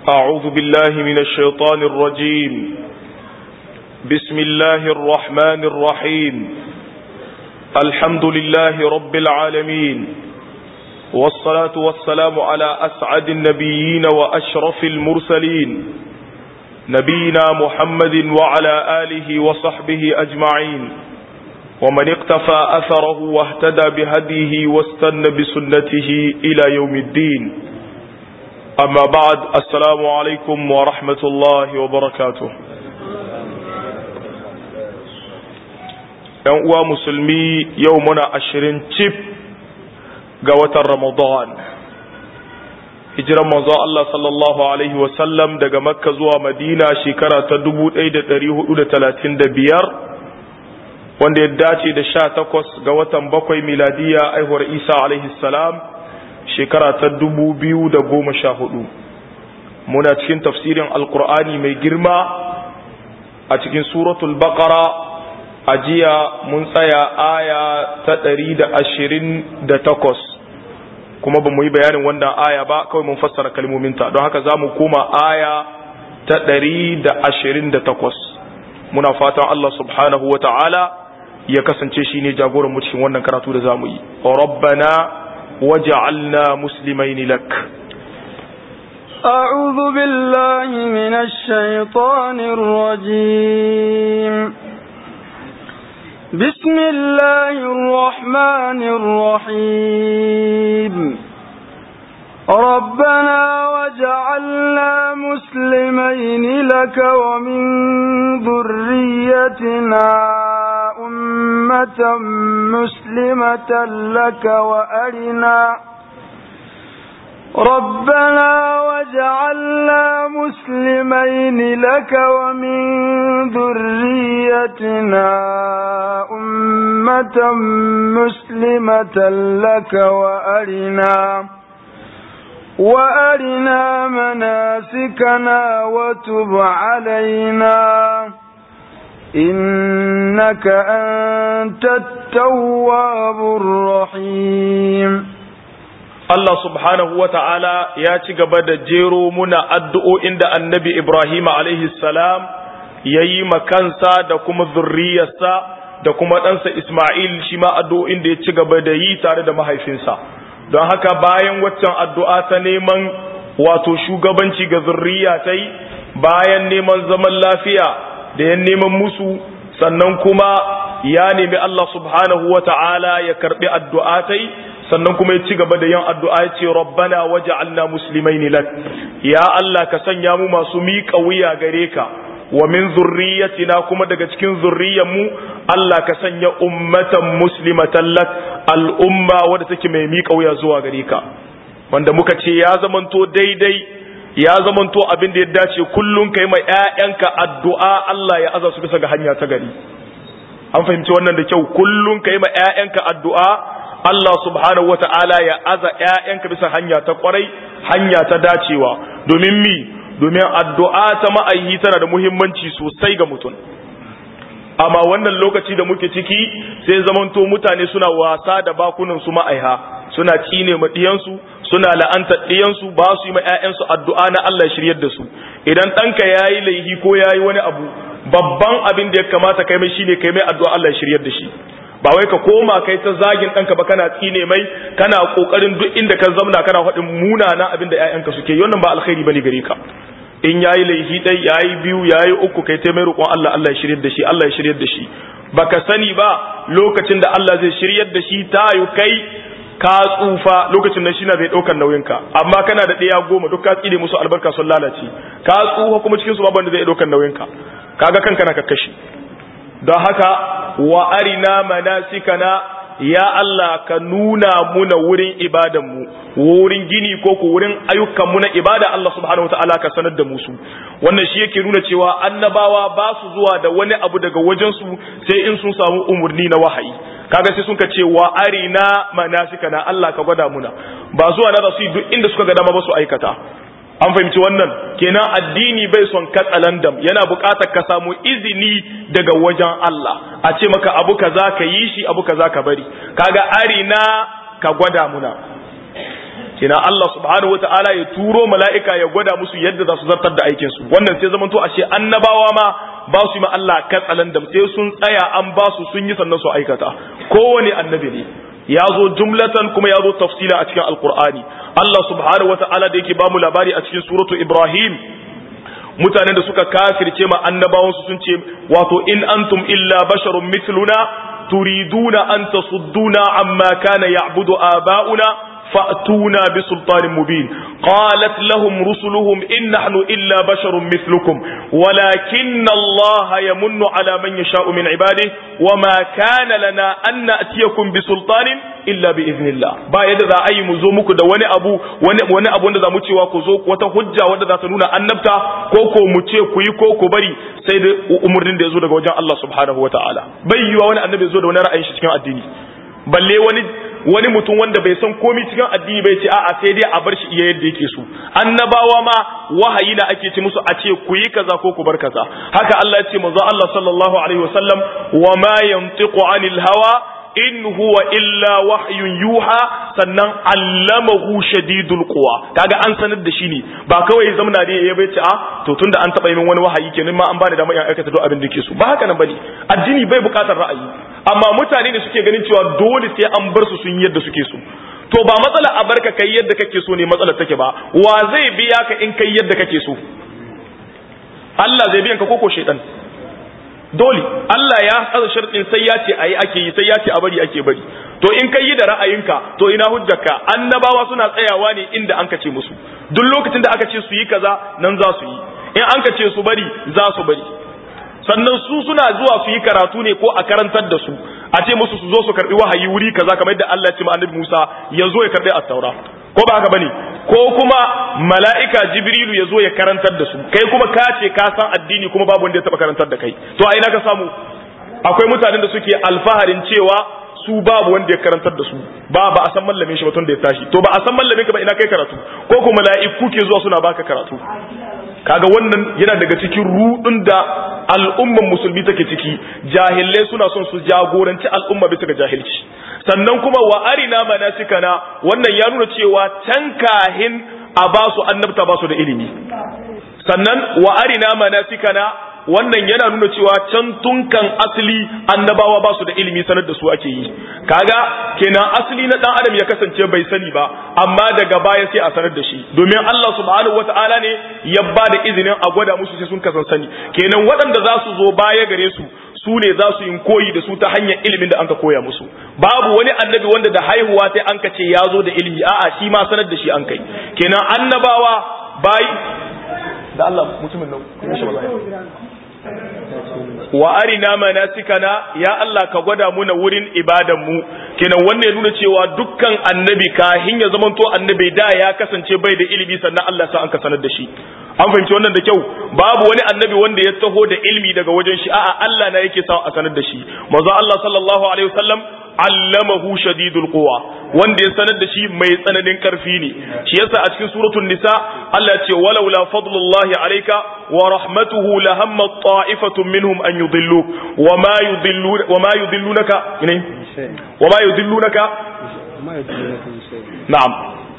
أعوذ بالله من الشيطان الرجيم بسم الله الرحمن الرحيم الحمد لله رب العالمين والصلاة والسلام على أسعد النبيين وأشرف المرسلين نبينا محمد وعلى آله وصحبه أجمعين ومن اقتفى أثره واهتدى بهديه واستنى بسنته إلى يوم الدين أما بعد السلام عليكم ورحمة الله وبركاته ‘yan uwa musulmi yau muna ashirin cif ga watan Ramadan hijiran manzo Allah sallallahu Alaihi wasallam daga makka zuwa madina shekara ta 1435 wanda ya dace da sha takwas ga watan bakwai miladiya aihuwar isa alaihi salam shekara ta dubu biyu da goma sha hudu muna cikin tafsirin alkur'ani mai girma a cikin suratul baqara a jiya mun tsaya aya ta ɗari da ashirin da takwas kuma ba mu yi bayanin wannan aya ba kawai mun fassara kalmominta don haka za mu koma aya ta ɗari da ashirin da takwas muna fatan Allah subhanahu wa ta'ala ya kasance shi ne jagoran mu cikin wannan karatu da za mu yi rabbana waj'alna muslimaini lak أعوذ بالله من الشيطان الرجيم بسم الله الرحمن الرحيم ربنا وجعلنا مسلمين لك ومن ذريتنا أمة مسلمة لك وأرنا ربنا وجعلنا مسلمين لك ومن ذريتنا أمة مسلمة لك وأرنا وأرنا مناسكنا وتب علينا إنك أنت التواب الرحيم Allah subhanahu wa ta'ala ya ci gaba da jero muna addu'o'in da annabi Ibrahim salam ya yi makansa da kuma zurriyarsa da kuma ɗansa Ismail shi ma addu'o'in da ya ci gaba da yi tare da mahaifinsa. Don haka bayan waccan addu'a ta neman wato shugabanci ga zurriya ta yi, bayan neman zaman lafiya da ya neman musu, sannan kuma ya nemi Allah subhanahu wa ta'ala ya karɓi addu'a ta yi, sannan kuma ya ci gaba da yin addu'a ya ce rabbana waj'alna muslimaini lak ya Allah ka sanya mu masu miƙa wuya gare ka wa min zurriyatina kuma daga cikin mu Allah ka sanya ummatan muslimatan lak al'umma wadda take mai miƙa wuya zuwa gare ka wanda muka ce ya zamanto daidai ya zamanto abin da ya dace kullum kai mai ƴaƴanka addu'a Allah ya aza su bisa ga hanya ta gari an fahimci wannan da kyau kullum kai mai ƴaƴanka addu'a Allah subhanahu wata'ala ya aza ‘ya'yanka bisa hanya ta kwarai, hanya ta dacewa, domin mi, domin addu'a ta ma'aihi tana da muhimmanci sosai ga mutum. Amma wannan lokaci da muke ciki sai zamanto mutane suna wasa da bakunan su ma'aiha, suna cine ma ɗiyansu, suna la'anta ɗiyansu ba su yi ma ‘ya'yansu addu'a na Allah shiryar da su. Idan ɗanka ya yi laihi ko ya yi wani abu, babban abin da ya kamata kai mai shine kai mai addu'a Allah shiryar da shi. ba wai ka koma kai ta zagin ɗanka ba kana tsine mai kana ƙoƙarin duk inda ka zamna kana faɗin munana abin da ‘ya'yanka suke yi wannan ba alkhairi bane gare ka in yayi laifi ɗai yayi biyu yayi uku kai ta mai roƙon Allah Allah ya shiryar da shi Allah ya shiryar da shi baka sani ba lokacin da Allah zai shiryar da shi ta yi kai ka tsufa lokacin nan shine zai ɗaukar nauyinka amma kana da ɗaya goma duk ka tsine musu albarka sun lalace ka tsufa kuma cikin su babu wanda zai ɗaukar nauyinka kaga kanka na kakkashi don haka wa arina manasikana ya Allah ka nuna muna wurin ibadanmu wurin gini ko ku wurin ayyukanmu na ibada Allah subhanahu wa ta'ala ka sanar da musu wannan shi yake nuna cewa annabawa ba su zuwa da wani abu daga wajensu sai in sun samu umarni na wahayi kaga sai sun ka ce wa arina manasikana Allah ka gwada muna ba zuwa na su duk inda suka ga dama ba su aikata an fahimci wannan kenan addini bai son katsalandam yana buƙatar ka samu izini daga wajen Allah a ce maka abu kaza ka yi shi abu kaza ka bari kaga arina ka gwada muna kina Allah subhanahu wataala ya turo mala'ika ya gwada musu yadda za su zartar da aikin su wannan sai zamanto ashe annabawa ma ba su yi ma Allah katsalan da sai sun tsaya an ba su sun yi sannan su aikata kowane annabi ne ya zo jumlatan kuma ya zo tafsila a cikin alqur'ani Allah subhanahu wataala da yake ba mu labari a cikin suratu Ibrahim mutanen da suka kafirce ma annabawansu sun ce wato in antum illa basharun mithluna turiduna an tasudduna amma kana ya'budu aba'una فأتونا بسلطان مبين قالت لهم رسلهم إن نحن إلا بشر مثلكم ولكن الله يمن على من يشاء من عباده وما كان لنا أن نأتيكم بسلطان إلا بإذن الله با يد ذا أي مزومك دا وني أبو وني, وني أبو وني ذا متي وكزوك وتهجى وني ذا تنونا أنبتا كوكو متي كوي كوكو بري سيد أمرين دا يزود وجان الله سبحانه وتعالى بيوا وني النبي يزود وني رأي شتكين الديني balle wani wani mutum wanda bai san komai cikin addini bai ce a'a sai dai a bar shi iya yadda yake so annabawa ma wahayi na ake ci musu a ce ku yi kaza ko ku bar kaza haka Allah ya ce manzo Allah sallallahu alaihi wasallam wa ma yantiqu anil hawa in huwa illa wahyun yuha sannan allamahu shadidul quwa kaga an sanar da shi ne ba kawai zamna da ya bai ce a to tunda an taba yi min wani wahayi kenan ma an bani da mai aikata duk abin da ke so ba haka nan bane addini bai bukatar ra'ayi amma mutane ne suke ganin cewa dole sai an bar su sun yadda suke so to ba matsala a barka kai yadda kake so ne matsalar take ba wa zai biya ka in kai yadda kake so Allah zai biyan ka koko shaidan dole Allah ya tsara sharɗin sai ya ce ayi ake yi sai ya ce a bari ake bari to in kai yi da ra'ayinka to ina hujjarka annabawa suna tsayawa ne inda an ce musu duk lokacin da aka ce su yi kaza nan za su yi in an ka ce su bari za su bari sannan su suna zuwa su yi karatu ne ko a karantar da su a ce musu su zo su karbi wahayi wuri kaza kamar yadda Allah ya ce ma annabi Musa ya zo ya karbi at-taura ko ba haka bane ko kuma mala'ika jibrilu ya zo ya karantar da su kai kuma ka ce ka san addini kuma babu wanda ya taba karantar da kai to a ina ka samu akwai mutanen da suke alfaharin cewa su babu wanda ya karantar da su ba ba a san mallamin shi ba tun da ya tashi to ba a san mallamin ka ba ina kai karatu ko kuma mala'iku ke zuwa suna baka karatu kaga wannan yana daga cikin rudun da al'umman musulmi take ciki jahilai suna son su jagoranci al'umma bisa ga jahilci sannan kuma wa arina manasikana wannan ya nuna cewa can kahin a ba su annabta ba su da ilimi sannan wa arina manasikana wannan yana nuna cewa can tunkan asali annabawa ba su da ilimi sanar da su ake yi kaga kenan asali na dan adam ya kasance bai sani ba amma daga baya sai a sanar da shi domin Allah subhanahu wataala ne ya ba da izinin a gwada musu sai sun kasan sani kenan waɗanda za su zo baya gare su su ne za su yi koyi da su ta hanyar ilimin da an ka koya musu babu wani annabi wanda da haihuwa sai an ka ce ya zo da ilimi a'a shi ma sanar da shi an kai kenan annabawa bai da Allah mutumin nan kun shi wa arina manasikana ya Allah ka gwada muna wurin ibadan mu kenan wannan ya nuna cewa dukkan annabi kahin ya zamanto annabi da ya kasance bai da ilimi sannan Allah sa an ka sanar da shi an fahimci wannan da kyau babu wani annabi wanda ya taho da ilimi daga wajen shi a'a Allah na yake sa a sanar da shi manzo Allah sallallahu alaihi wasallam allamahu shadidul quwa wanda ya sanar da shi mai tsananin karfi ne shi yasa a cikin suratul nisa Allah ya ce walaula fadlullahi alayka wa rahmatuhu lahamma ta'ifatun minhum an yudillu wa ma yudillu wa ma yudillunaka ne wa ma yudillunaka na'am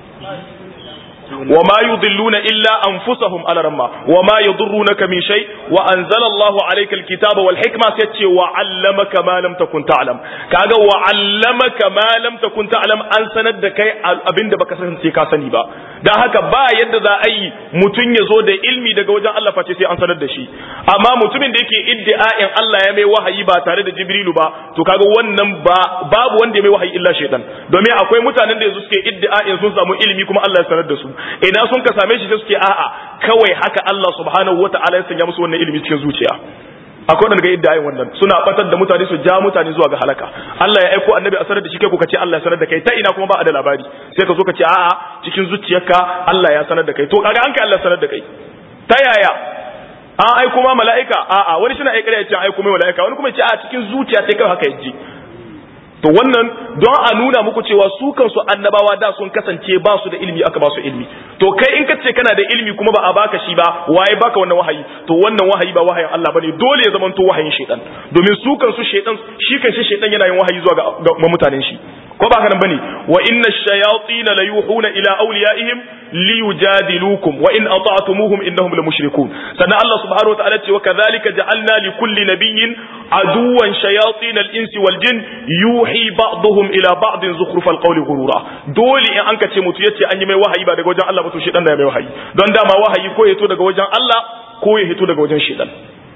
وما يضلون إلا أنفسهم على رما وما يضرونك من شيء وأنزل الله عليك الكتاب والحكمة ستي وعلمك ما لم تكن تعلم كاغا وعلمك ما لم تكن تعلم أن سند كي أبند بك سنسي كاسني با da haka ba yadda za a yi mutum ya zo da ilmi daga wajen Allah face sai an sanar da shi amma mutumin da yake iddia'in Allah ya mai wahayi ba tare da Jibrilu ba to kaga wannan ba babu wanda ya mai wahayi illa shaytan domin akwai mutanen da yanzu suke iddia'in sun samu ilimi kuma Allah ya sanar da su ina sun ka same shi sai suke a'a kawai haka Allah subhanahu wata'ala ya sanya musu wannan ilimi cikin zuciya akwai wanda ga idda wannan suna batar da mutane su ja mutane zuwa ga halaka Allah ya aiko annabi a sanar da shi kai ko kace Allah ya sanar da kai ta ina kuma ba a da labari sai ka zo ka ce a'a cikin zuciyarka Allah ya sanar da kai to kaga an kai Allah sanar da kai ta yaya an aiko ma mala'ika a'a wani shi na aika ya ce an aiko mai mala'ika wani kuma ya ce a cikin zuciya sai kai haka yaji to wannan don a nuna muku cewa su kansu annabawa da sun kasance ba su da ilimi aka ba su ilimi to kai in ka ce kana da ilimi kuma ba a baka shi ba waye baka wannan wahayi to wannan wahayi ba wahayin Allah bane dole ya zamanto wahayin shaitan domin su kansu shaitan shi kanshi shaitan yana yin wahayi zuwa ga mutanen shi ko ba haka nan bane wa inna ash-shayatin la yuhuna ila awliyaihim liyujadilukum wa in ata'tumuhum innahum la mushrikun sannan Allah subhanahu wa ta'ala ce wa kadhalika ja'alna li kulli nabiyyin aduwan shayatin al-insi wal jin yuhi ba'dhum ila ba'din zukhrufal qawli ghurura dole in an ka ce mutu yace an yi mai wahayi ba daga wajen Allah ba to shedan da ya mai wahayi don dama wahayi ko ya to daga wajen Allah ko ya hito daga wajen shedan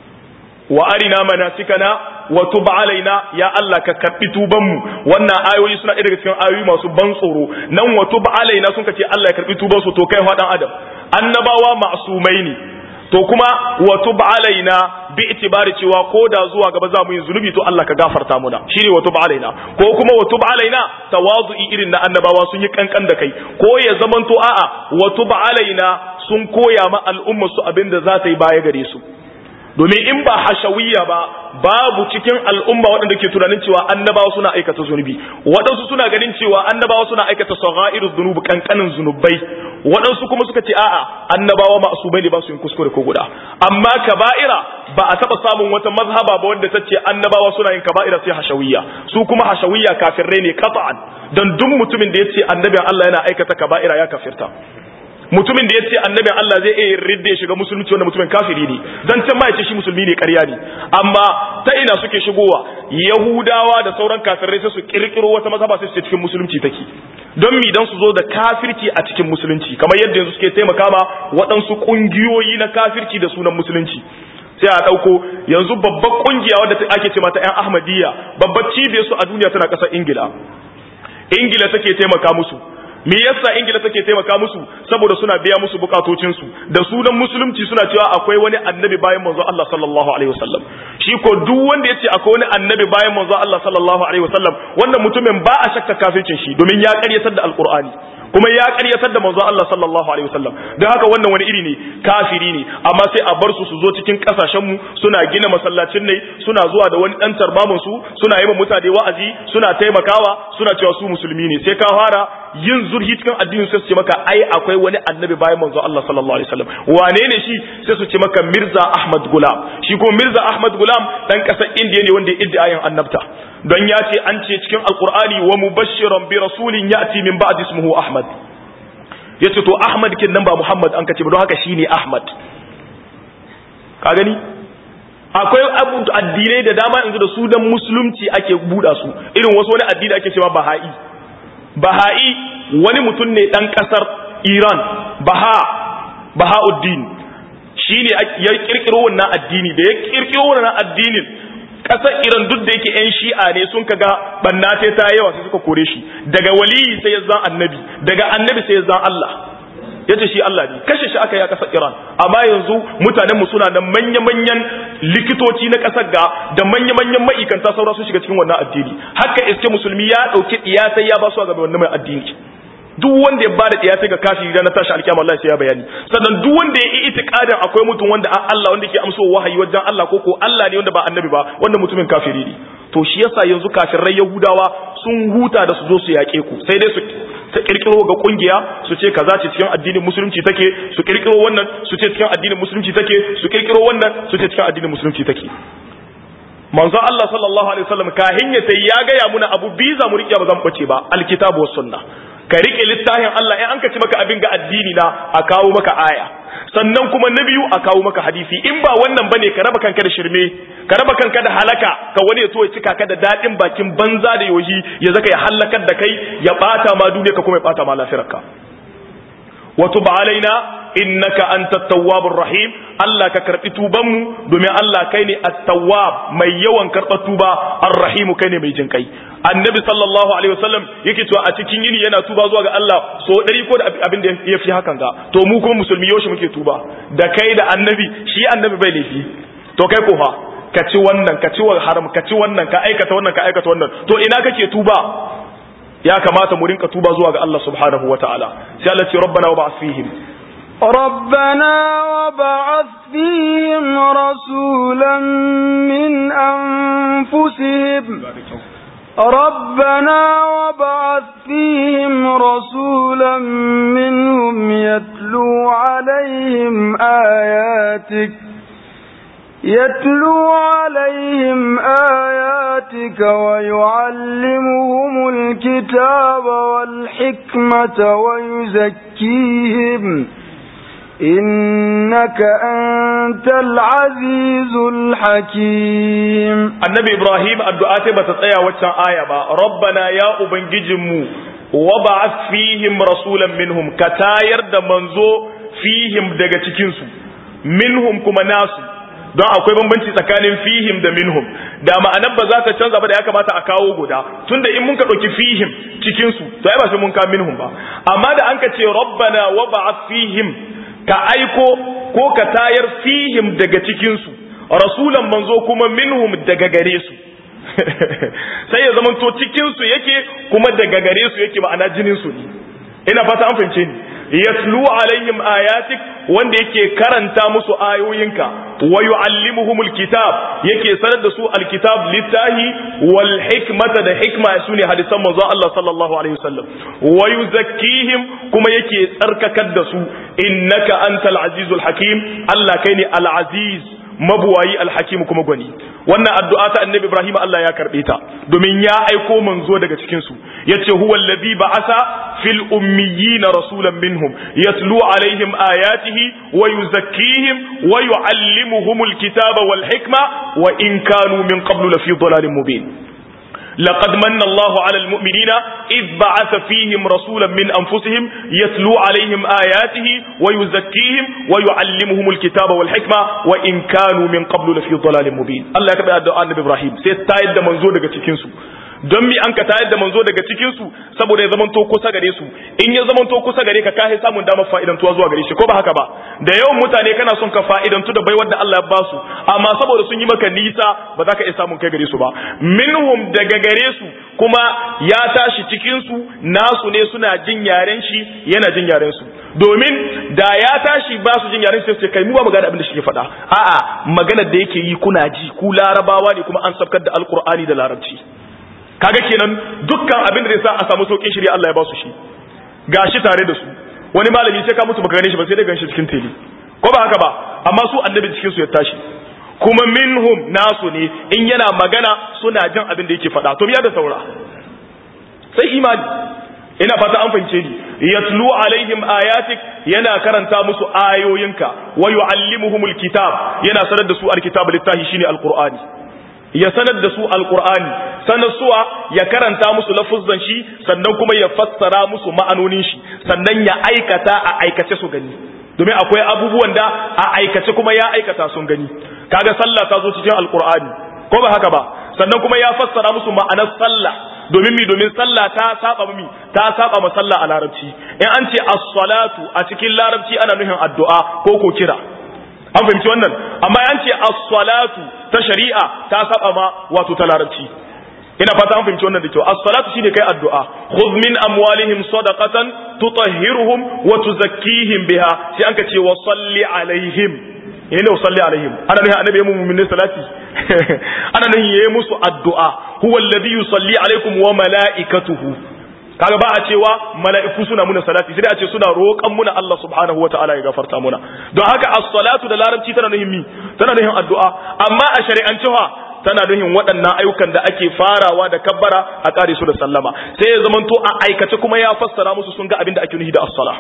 wa arina manasikana wa tub alaina ya Allah ka karbi tuban mu wannan ayoyi suna daga cikin ayoyi masu ban tsoro nan wa tub alaina sun ce Allah ya karbi tuban su to kai fadan adam annabawa ma'sumai ne to kuma wa tub alaina bi itibari cewa ko da zuwa gaba za mu yi zunubi to Allah ka gafarta muna shine wa tub alaina ko kuma wa tub alaina tawazu'i irin na annabawa sun yi kankan da kai ko ya zamanto a'a wa tub alaina sun koya ma al'umma su abinda za ta yi baya gare su domin in ba hashawiyya ba babu cikin al'umma waɗanda ke tunanin cewa annabawa suna aikata zunubi waɗansu suna ganin cewa annabawa suna aikata saghairu zunubi kankanin zunubai waɗansu kuma suka ce a'a annabawa ma'asumai ne ba su yin kuskure ko guda amma kaba'ira ba a taɓa samun wata mazhaba ba wanda ta ce annabawa suna yin kaba'ira sai hashawiyya su kuma hashawiyya kafirrai ne qat'an dan duk mutumin da ya ce annabin Allah yana aikata kaba'ira ya kafirta mutumin da ya ce annabin Allah zai iya ridda ya shiga musulunci wanda mutumin kafiri ne dan can ma ya ce shi musulmi ne ƙarya ne amma ta ina suke shigowa yahudawa da sauran kafirai sai su kirkiro wata mazhaba sai su ce cikin musulunci take don mi dan su zo da kafirci a cikin musulunci kamar yadda yanzu suke taimaka ma waɗansu ƙungiyoyi na kafirci da sunan musulunci sai a ɗauko yanzu babbar ƙungiya wadda ake ce mata 'yan ahmadiyya babbar cibiyar su a duniya tana ƙasar ingila ingila take taimaka musu me yasa ingila take taimaka musu saboda suna biya musu bukatocinsu da sunan musulunci suna cewa akwai wani annabi bayan manzo Allah sallallahu alaihi wasallam shi ko duk wanda yace akwai wani annabi bayan manzo Allah sallallahu alaihi wasallam wannan mutumin ba a shakka kafircin shi domin ya karyatar da alqur'ani kuma ya karyatar da manzo Allah sallallahu alaihi wasallam don haka wannan wani iri ne kafiri ne amma sai a bar su su zo cikin kasashen mu suna gina masallacin ne suna zuwa da wani dan tarbamin su suna yi mutane wa'azi suna taimakawa suna cewa su musulmi ne sai ka fara yin zurhi cikin addinin sai su ce maka ai akwai wani annabi bayan manzo Allah sallallahu alaihi wasallam wane ne shi sai su ce maka Mirza Ahmad Gulam shi ko Mirza Ahmad Gulam dan kasar Indiya ne wanda ya iddiayin annabta don ya ce an ce cikin alkur'ani wa mubashiran bi rasulin ya'ti min ba'd ismuhu Ahmad yace to Ahmad kin nan ba Muhammad an kace ba don haka shine Ahmad ka gani akwai abu addinai da dama yanzu da su dan musulunci ake buɗa su irin wasu wani addini ake cewa Baha'i Baha'i wani mutum ne dan kasar Iran Baha Bahauddin shine ya kirkiro wannan addini da ya kirkiro wannan addinin kasar Iran duk da yake yan shi'a ne sun kaga banna sai ta yawa sai suka kore shi daga waliyi sai ya zan annabi daga annabi sai ya zan Allah yace shi Allah ne kashe shi aka yi a kasar Iran amma yanzu mutanen mu suna da manya-manyan likitoci na kasar ga da manya-manyan ma'aikanta saura sun shiga cikin wannan addini haka iske musulmi ya dauki iyatai ya ba su ga wannan mai addini duk wanda ya ba da iyatai ga kafiri da na tashi alkiyama Allah sai ya bayani sannan duk wanda ya yi itikadin akwai mutum wanda an Allah wanda ke amso wahayi wajen Allah ko ko Allah ne wanda ba annabi ba wanda mutumin kafiri ne to shi yasa yanzu kafirai yahudawa sun huta da su zo su yaƙe ku sai dai su ta kirkiro ga kungiya su ce kaza ce cikin addinin musulunci take su kirkiro wannan su ce cikin addinin musulunci take su kirkiro wannan su ce cikin addinin musulunci take manzo Allah sallallahu alaihi wasallam kahin ya sai ya ga ya muna abu biza mu riƙe ba zan bace ba alkitabu was sunna ka rike littafin Allah in an ka ci maka abin ga addini na a kawo maka aya sannan kuma na biyu a kawo maka hadisi in ba wannan bane ka raba kanka da shirme ka raba kanka da halaka ka wani ya so ya cika ka da dadin bakin banza da yohi ya zaka ya halakar da kai ya bata ma duniya ka kuma ya bata ma lafiyarka wa tub alaina innaka antat tawwabur rahim Allah ka karbi tuban mu domin Allah kai ne at-tawwab mai yawan karɓar tuba ar-rahim kai ne mai jin kai annabi sallallahu alaihi wasallam yake cewa a cikin yini yana tuba zuwa ga Allah so dari ko da abin da ya fi hakan ga to mu kuma musulmi yaushe muke tuba da kai da annabi shi annabi bai laifi to kai ko fa ka ci wannan ka ci haram ka ci wannan ka aikata wannan ka aikata wannan to ina kake tuba ya kamata mu rinka tuba zuwa ga Allah subhanahu wataala sai Allah ce rabbana wa ba'ath fihim ربنا وبعث فيهم رسولا من أنفسهم ربنا وبعث فيهم رسولا منهم يتلو عليهم آياتك يتلو عليهم آياتك ويعلمهم الكتاب والحكمة ويزكيهم إنك أنت العزيز الحكيم النبي إبراهيم الدعاء بتطيع وچان آية با ربنا يا أبنججمو وبعث فيهم رسولا منهم كتاير da manzo fihim daga cikinsu minhum kuma nasu don akwai bambanci tsakanin fihim da minhum da ma'anar ba za ta canza ba da ya kamata a kawo guda tunda in mun ka ɗauki fihim cikinsu to ai ba sai mun ka minhum ba amma da an ka ce rabbana wa ba'ath fihim ka aiko ko ka tayar fihim daga cikinsu rasulan manzo kuma minhum daga gare su sai ya zamanto cikinsu yake kuma daga gare su yake ma'ana jininsu ne ina fata an fahimce ni yatlu alaihim ayatik wanda yake karanta musu ayoyinka wa yuallimuhumul kitab yake sanar da su alkitab littahi wal hikmata da hikma sune hadisan manzon Allah sallallahu alaihi wasallam wa yuzakkihim kuma yake tsarkakar da su innaka antal azizul hakim Allah kai ne al aziz mabuwayi alhakim kuma gwani wannan addu'a ta annabi ibrahim Allah ya karbe ta domin ya aiko manzo daga cikin su yace huwa allazi ba'asa fil ummiyina rasulan minhum yatlu alaihim ayatihi wa yuzakkihim wa yuallimuhumul kitaba wal hikma wa in kanu min qablu lafi dhalalin mubin لقد من الله على المؤمنين إذ بعث فيهم رسولا من أنفسهم يتلو عليهم آياته ويزكيهم ويعلمهم الكتاب والحكمة وإن كانوا من قبل لفي ضلال مبين الله يكبر الدعاء النبي إبراهيم سيستايد منزو daga cikin su don mi an ka tayar da manzo daga cikin su saboda ya zamanto kusa gare su in ya zamanto kusa gare ka kai samun damar fa'idantuwa zuwa gare shi ko ba haka ba da yawan mutane kana son ka fa'idantu da baiwar da Allah ya ba su amma saboda sun yi maka nisa ba za ka iya samun kai gare su ba minhum daga gare su kuma ya tashi cikin su nasu ne suna jin yaren shi yana jin yaren su domin da ya tashi ba su jin yaren shi sai kai mu ba magana abin da shi ke faɗa a'a maganar da yake yi kuna ji ku larabawa ne kuma an sabkar da alqur'ani da larabci kaga kenan dukkan abin da zai sa a samu saukin shirya Allah ya ba su shi gashi tare da su wani malami sai ka mutu baka gane shi ba sai dai ganshi cikin tele ko ba haka ba amma su annabi cikin su ya tashi kuma minhum nasu ne in yana magana suna jin abin da yake faɗa to ya da saura sai imani ina fata an fahimce ni yatlu alaihim ayatik yana karanta musu ayoyinka wa yuallimuhumul kitab yana sanar da su alkitab littahi shine alqur'ani ya sanar da su alkur'ani sanar suwa ya karanta musu lafuzzan shi sannan kuma ya fassara musu ma'anonin shi sannan ya aikata a aikace su gani domin akwai abubuwan da a aikace kuma ya aikata sun gani kaga sallah ta zo cikin alkur'ani ko ba haka ba sannan kuma ya fassara musu ma'anar sallah domin mi domin sallah ta saba mi ta saba ma sallah a larabci in an ce as-salatu a cikin larabci ana nufin addu'a ko ko kira an fahimci wannan amma an ce as-salatu ta shari'a ta saba ma wato ta larabci ina fata an fahimci wannan da kyau as-salatu shine kai addu'a khudh min amwalihim sadaqatan tutahhiruhum wa tuzakkihim biha sai an ka ce wa salli alaihim ina wa salli alaihim ana ne annabi ya mu'minin salati ana nan yayi musu addu'a huwa alladhi yusalli alaikum wa malaikatuhu kaga ba a cewa mala'iku suna muna salati sai a ce suna roƙan muna Allah subhanahu wa ta'ala ya gafarta muna don haka as-salatu da larabci tana nuhin mi tana nuhin addu'a amma a shari'ance fa tana nuhin waɗannan ayyukan da ake farawa da kabbara a ƙare su da sallama sai ya zamanto a aikace kuma ya fassara musu sun ga abin da ake nuhi da as-sala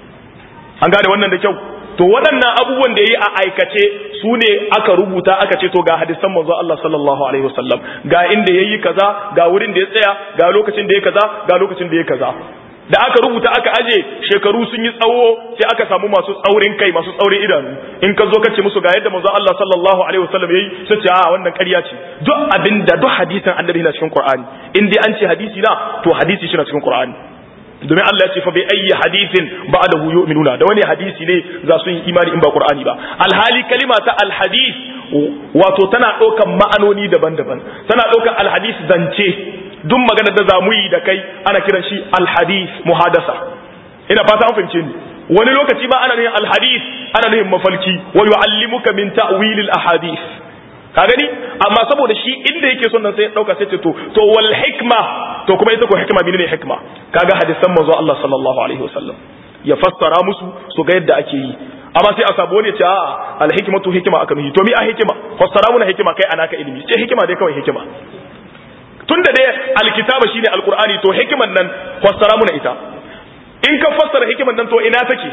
an gane wannan da kyau to waɗannan abubuwan da yayi a aikace su ne aka rubuta aka ce to ga hadisan manzo Allah sallallahu alaihi wasallam ga inda yayi kaza ga wurin da ya tsaya ga lokacin da ya kaza ga lokacin da ya kaza da aka rubuta aka aje shekaru sun yi tsawo sai aka samu masu tsaurin kai masu tsaurin idanu in ka zo ka ce musu ga yadda manzo Allah sallallahu alaihi wasallam yayi sai ce a wannan ƙarya ce duk abinda duk hadisin annabi na cikin Qur'ani in dai an ce hadisi na to hadisi shi na cikin Qur'ani domin Allah ya ce fa bi ayyi hadithin ba'dahu yu'minuna da wani hadisi ne za su yi imani in ba Qur'ani ba alhali kalima ta alhadith wato tana ɗaukan ma'anoni daban-daban tana ɗaukan alhadith zance duk maganar da zamu yi da kai ana kiran shi alhadith muhadasa ina fata an fahimce ni wani lokaci ma ana nufin alhadith ana nufin mafalki wa yu'allimuka min ta'wilil ahadith ka gani amma saboda shi inda yake son nan sai ya dauka sai ce to to wal hikma to kuma ita ko hikma menene hikma kaga hadisan manzo Allah sallallahu alaihi wasallam ya fassara musu su ga yadda ake yi amma sai a sabu wani ya ce a'a alhikmatu hikima aka nuhi to mi a hikima fassara muna hikima kai anaka ilimi ce hikima dai kawai hikima tunda dai alkitaba shine alqur'ani to hikiman nan fassara muna ita in ka fassara hikiman nan to ina take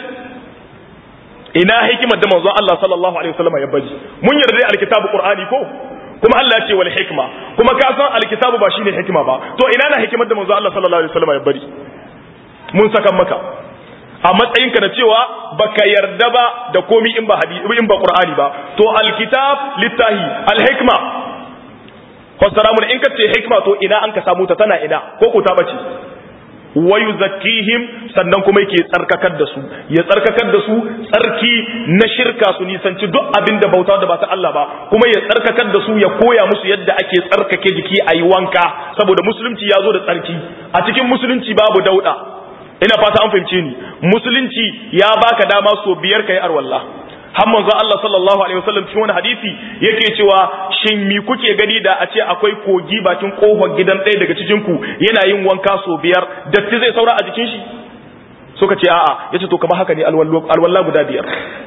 ina hikimar da manzon Allah sallallahu alaihi wasallam ya baji mun yarda dai alkitabu qur'ani ko kuma Allah ya ce wal hikma kuma ka san alkitabu ba shine hikima ba to ina na hikimar da manzon Allah sallallahu alaihi wasallam ya bari mun saka maka a matsayinka da cewa baka yarda ba da komi in ba hadisi in ba qur'ani ba to alkitab littahi alhikma fassara mun in ka ce hikma to ina an ka samu ta tana ina ko ko ta bace wa yuzakkihim sannan kuma yake tsarkakar da su ya tsarkakar da su tsarki na shirka su nisanci duk abin da bauta da ba ta Allah ba kuma ya tsarkakar da su ya koya musu yadda ake tsarkake jiki a yi wanka saboda musulunci ya zo da tsarki a cikin musulunci babu dauda ina fata an fahimce ni musulunci ya baka dama so biyar kai arwallah har manzo Allah sallallahu alaihi wasallam cikin wani hadisi yake cewa shin mi kuke gani da a ce akwai kogi bakin kofar gidan ɗaya daga cikin ku yana yin wanka so biyar datti zai saura a jikin shi suka ce a'a yace to kamar haka ne alwalla guda biyar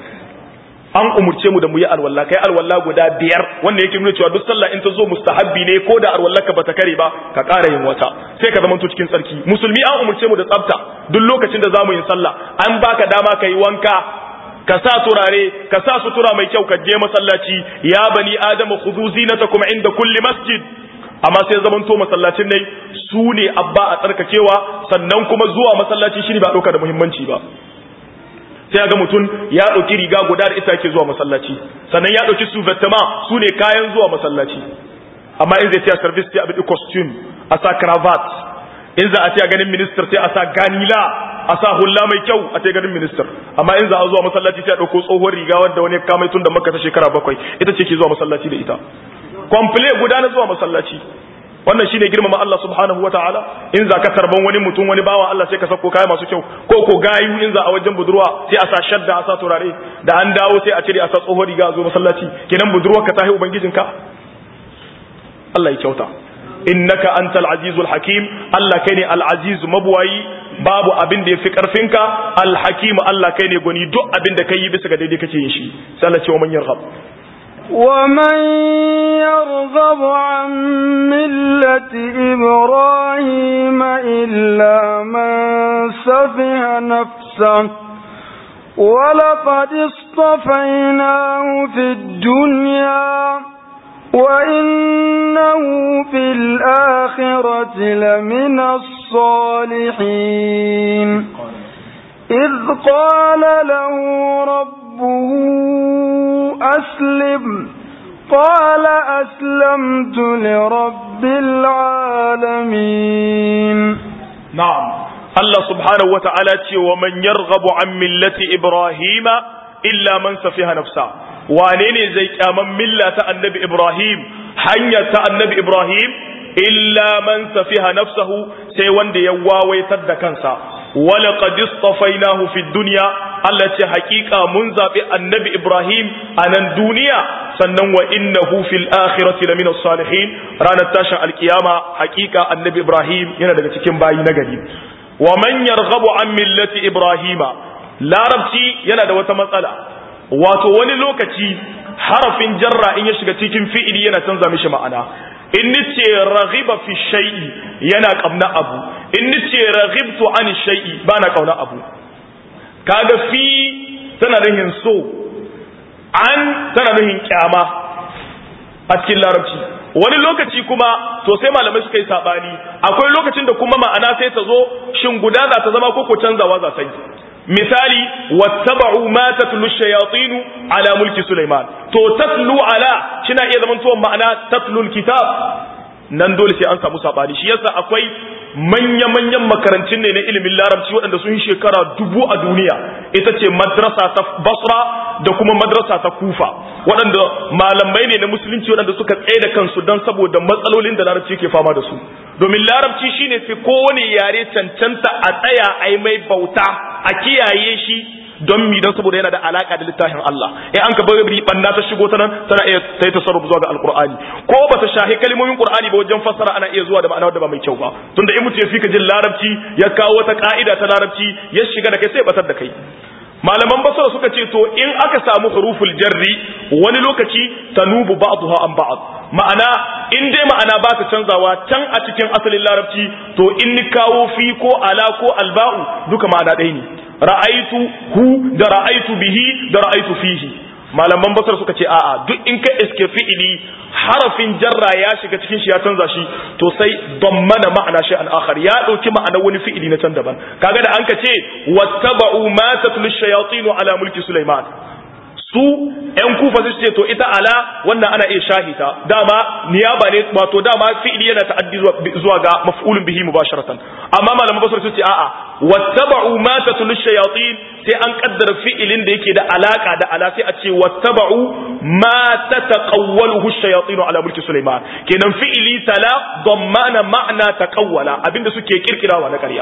an umurce mu da mu yi alwalla kai alwalla guda biyar wanda yake nuna cewa duk sallah in ta zo mustahabbi ne ko da alwalla ka bata kare ba ka ƙara yin wata sai ka zamanto cikin tsarki musulmi an umurce mu da tsafta duk lokacin da zamu yin sallah an baka dama ka yi wanka ka sa turare ka sa sutura mai kyau ka je masallaci ya bani adama khudhu zinatakum inda kulli masjid amma sai zaman to masallacin ne su ne abba a tsarkakewa sannan kuma zuwa masallaci shi ne ba ɗauka da muhimmanci ba sai ga mutum ya ɗauki riga guda da isa ke zuwa masallaci sannan ya ɗauki su vettama su ne kayan zuwa masallaci amma in zai tiya service sai a bi costume a sa cravat in za a tiya ganin minister sai a sa ganila a sa hulla mai kyau a ce ganin minister amma in za a zuwa masallaci sai a ɗauko tsohon riga wanda wani kamai tun da maka ta shekara bakwai ita ce ke zuwa masallaci da ita komple guda na zuwa masallaci wannan shine girmama Allah subhanahu wataala in za ka tarban wani mutum wani bawa Allah sai ka sako kaya masu kyau ko ko gayu in za a wajen budurwa sai a sa shadda a sa turare da an dawo sai a cire a sa tsohon riga a zo masallaci kenan budurwar ka tahi ubangijinka Allah ya kyauta innaka antal azizul hakim Allah kai ne al aziz mabuwayi babu abin da yafi karfinka al hakim Allah kai ne gwani duk abin da kai bisa ga daidai kake yin shi sai Allah ce wa man yarghab ومن يرغب عن ملة إبراهيم إلا من سفه نفسه ولقد اصطفيناه في الدنيا وإنه في الآخرة لمن الصالحين إذ قال له ربه أسلم قال أسلمت لرب العالمين نعم الله سبحانه وتعالى ومن يرغب عن ملة إبراهيم إلا من سفيها نفسه wane zai kyaman milla ta annabi Ibrahim hanya ta annabi Ibrahim illa man safiha nafsahu sai wanda ya wawaitar da kansa wala qad istafainahu fi dunya Allah ce hakika mun zabi annabi Ibrahim a nan duniya sannan wa innahu fil akhirati lamina salihin ranar tashin alkiyama hakika annabi Ibrahim yana daga cikin bayi na gari wa man yarghabu an millati Ibrahima larabci yana da wata matsala wato wani lokaci harafin jarra in ya shiga cikin fi'ili yana canza mishi ma'ana in nace raghiba fi shay'i yana kamna abu in nace raghibtu an shay'i bana kauna abu kaga fi tana nuhin so an tana nuhin kyama a cikin larabci wani lokaci kuma to sai malamai suka yi sabani akwai lokacin da kuma ma'ana sai ta zo shin guda za ta zama ko ko canzawa za ta yi misali wattaba'u ma tatlu shayatin ala mulki Sulaiman to tatlu ala kina iya zaman to ma'ana tatlu kitab nan dole sai an samu sabani shi yasa akwai manya-manyan makarantun ne na ilimin larabci waɗanda sun yi shekara dubu a duniya ita ce madrasa ta basra da kuma madrasa ta kufa waɗanda malamai ne na musulunci waɗanda suka tsaye da kansu don saboda matsalolin da larabci ke fama da su domin larabci shine fi kowane yare cancanta a tsaya a yi mai bauta a kiyaye shi don mi don saboda yana da alaka da littafin Allah in an ka bari banna ta shigo ta nan tana iya ta yi tasarruf zuwa ga alqur'ani ko ba ta shahi kalmomin qur'ani ba wajen fassara ana iya zuwa da ma'ana da ba mai kyau ba tunda in mutum ya fika jin larabci ya kawo wata ka'ida ta larabci ya shiga da kai sai batar da kai malaman basara suka ce to in aka samu huruful jarri wani lokaci tanubu ba'daha an ba'd ma'ana in dai ma'ana ba ta canzawa can a cikin asalin larabci to in ni kawo fi ko ala ko alba'u duka ma'ana ɗaya ne ra'aitu hu da ra'aitu bihi da ra'aitu fihi malaman basar suka ce a'a duk in ka iske fi'ili harafin jarra ya shiga cikin shi ya canza shi to sai dammana ma'ana shay'an akhar ya dauki ma'anar wani fi'ili na can daban kaga da an ka ce wattaba'u ma tatlu shayatin ala mulki sulaiman su ‘yan kufa su ce to ita ala wannan ana iya shahita dama niyaba ne wato dama fi'ili yana ta'addi zuwa ga maf'ulun bihi mubasharatan amma malaman basar su ce a'a wattaba'u ma tatlu shayatin sai an kaddara fi'ilin da yake da alaka da ala sai a ce wattaba'u ma tataqawwaluhu shayatin ala mulki sulaiman kenan fi'ili tala dammana ma'na taqawwala abinda suke kirkirawa na ƙarya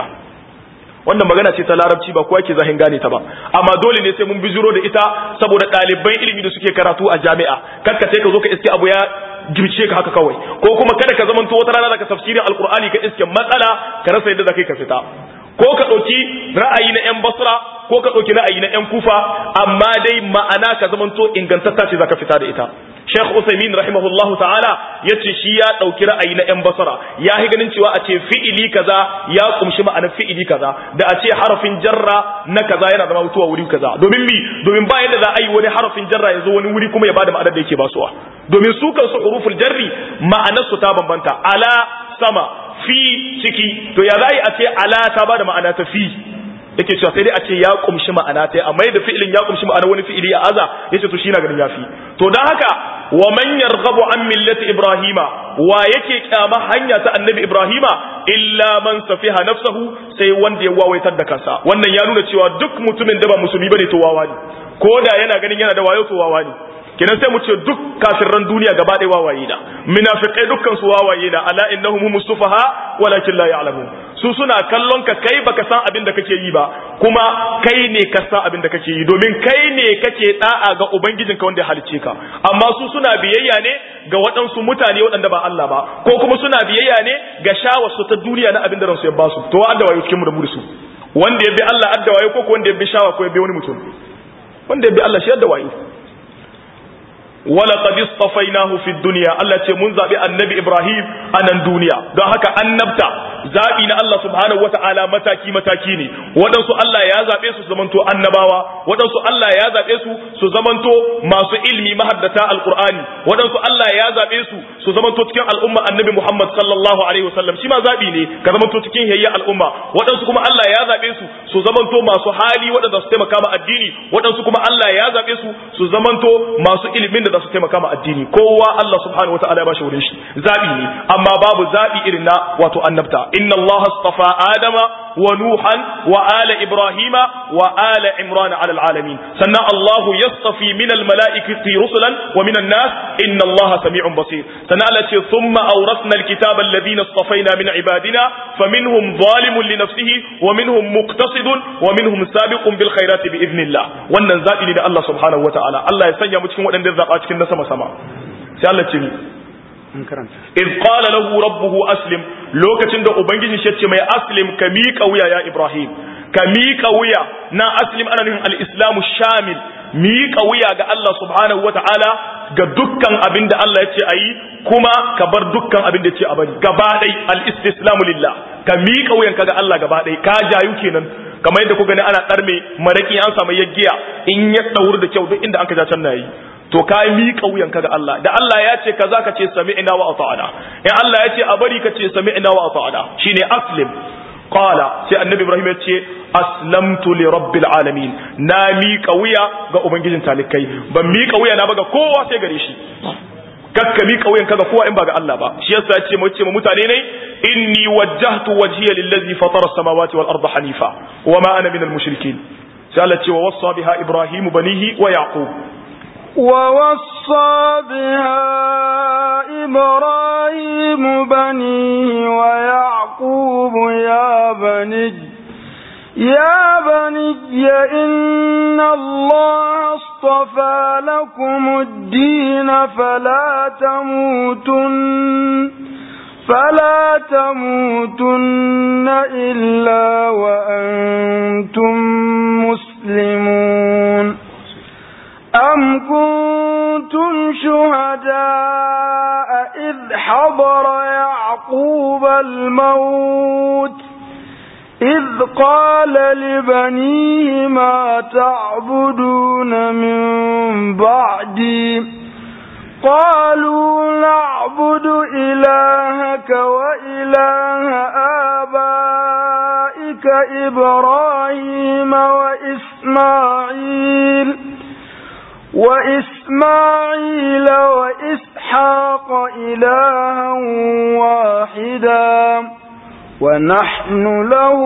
wannan magana ce ta larabci ba kowa ke zahin gane ta ba amma dole ne sai mun bijiro da ita saboda ɗaliban ilimi da suke karatu a jami'a kakka sai ka zo ka iske abu ya girce ka haka kawai ko kuma kada ka zamanto wata rana daga tafsirin alkur'ani ka iske matsala ka rasa yadda zaka ka fita ko ka ɗauki ra'ayi na 'yan basra ko ka ɗauki ra'ayi na 'yan kufa amma dai ma'ana ka zamanto ingantatta ce zaka fita da ita Sheikh Usaimin rahimahullahu ta'ala yace shi ya dauki ra'ayi na yan basara ya yi ganin cewa a ce fi'ili kaza ya kumshi ma'anar fi'ili kaza da a ce harafin jarra na kaza yana zama mutuwa wuri kaza domin mi domin ba yadda za a yi wani harafin jarra ya zo wani wuri kuma ya bada ma'anar da yake basuwa domin su kansu huruful jarri ma'anar su ta bambanta ala sama fi ciki to ya za a ce ala ta bada ma'ana ta fi yake cewa sai dai a ce ya kumshi ma'ana ta amma da fi'ilin ya kumshi ma'ana wani fi'ili ya aza yace to shi na ganin yafi to dan haka wa man yarghabu an millati ibrahima wa yake kyama hanya ta annabi ibrahima illa man safiha nafsahu sai wanda ya wawaitar da kansa wannan ya nuna cewa duk mutumin da ba musulmi bane to wawa ne ko da yana ganin yana da wayo to wawa ne kenan sai mu ce duk kafirran duniya gaba ɗaya wawaye da munafiqai dukkan su wawaye da ala innahum humus sufaha walakin la ya'lamun su suna kallon ka kai baka san abin da kake yi ba kuma kai ne ka san abin da kake yi domin kai ne kake da'a ga ubangijinka wanda ya halice ka amma su suna biyayya ne ga waɗansu mutane waɗanda ba Allah ba ko kuma suna biyayya ne ga shawarsu ta duniya na abin da ransu ya ba su to adda wayo cikin mu da mu da su wanda ya bi Allah adda wayo ko wanda ya bi shawa ko ya bi wani mutum wanda ya bi Allah shi adda wayo wala qad istafainahu fi dunya Allah ce mun zabi annabi Ibrahim a nan duniya don haka annabta zabi na Allah subhanahu wataala mataki mataki ne waɗansu Allah ya zabe su su zamanto annabawa waɗansu Allah ya zabe su su zamanto masu ilmi mahaddata alqur'ani waɗansu Allah ya zabe su su zamanto cikin al'umma annabi Muhammad sallallahu alaihi wasallam shi ma zabi ne ka zamanto cikin hayya al'umma waɗansu kuma Allah ya zabe su su zamanto masu hali waɗanda su taimaka ma addini waɗansu kuma Allah ya zabe su su zamanto masu ilimin da za su taimaka ma addini kowa Allah subhanahu wataala ya bashi wurin shi zabi ne amma babu zabi irin na wato annabta inna Allah astafa adama wa nuhan wa ala ibrahima wa ala imran ala alamin sannan Allah yastafi min al malaikati rusulan wa min an nas inna Allah sami'un basir sannan Allah ce thumma awrasna al kitaba alladhina istafaina min ibadina faminhum zalimun li nafsihi wa minhum muqtasidun wa minhum sabiqun bil khairati bi idnillah wannan zabi ne da Allah subhanahu wataala Allah ya sanya mu cikin waɗanda zaba cikin na sama sama sai Allah ce ni in qala lahu rabbuhu aslim lokacin da ubangiji shi ce mai aslim ka miƙa wuya ya ibrahim ka miƙa wuya na aslim ana nufin al-islamu shamil miƙa wuya ga Allah subhanahu wata'ala ga dukkan abin da Allah ya ce a yi kuma ka bar dukkan abin da ya ce a bari gaba ɗai al-istislamu lillah ka miƙa wuyanka ga Allah gaba ɗai ka jayu kenan kamar yadda ku gani ana ɗarme maraki an samu yaggiya in ya ɗauri da kyau duk inda an ka ja can na yi to ka miƙa wuyanka ga Allah da Allah ya ce kaza ka ce sami'na wa ata'na in Allah ya ce a bari ka ce sami'na wa ata'na shine aslim qala sai annabi Ibrahim ya ce aslamtu li rabbil alamin na miƙa wuya ga ubangijin talikai ban miƙa wuya na ba ga kowa sai gare shi kakka miƙa wuyanka ga kowa in ba ga Allah ba shi yasa ya ce mu ce mu mutane ne inni wajjahtu wajhiya lillazi fatara as-samawati wal arda hanifa wa ma ana minal mushrikin sai Allah ce wa wassa biha ibrahim banihi wa yaqub ووصى بها إبراهيم بنيه ويعقوب يا بني يا بني إن الله اصطفى لكم الدين فلا تموتن فلا تموتن إلا وأنتم مسلمون مسلمون أم كنتم شهداء إذ حضر يعقوب الموت إذ قال لبنيه ما تعبدون من بعدي قالوا نعبد إلهك وإله آبائك إبراهيم وإسماعيل وإسماعيل وإسحاق إلها واحدا ونحن له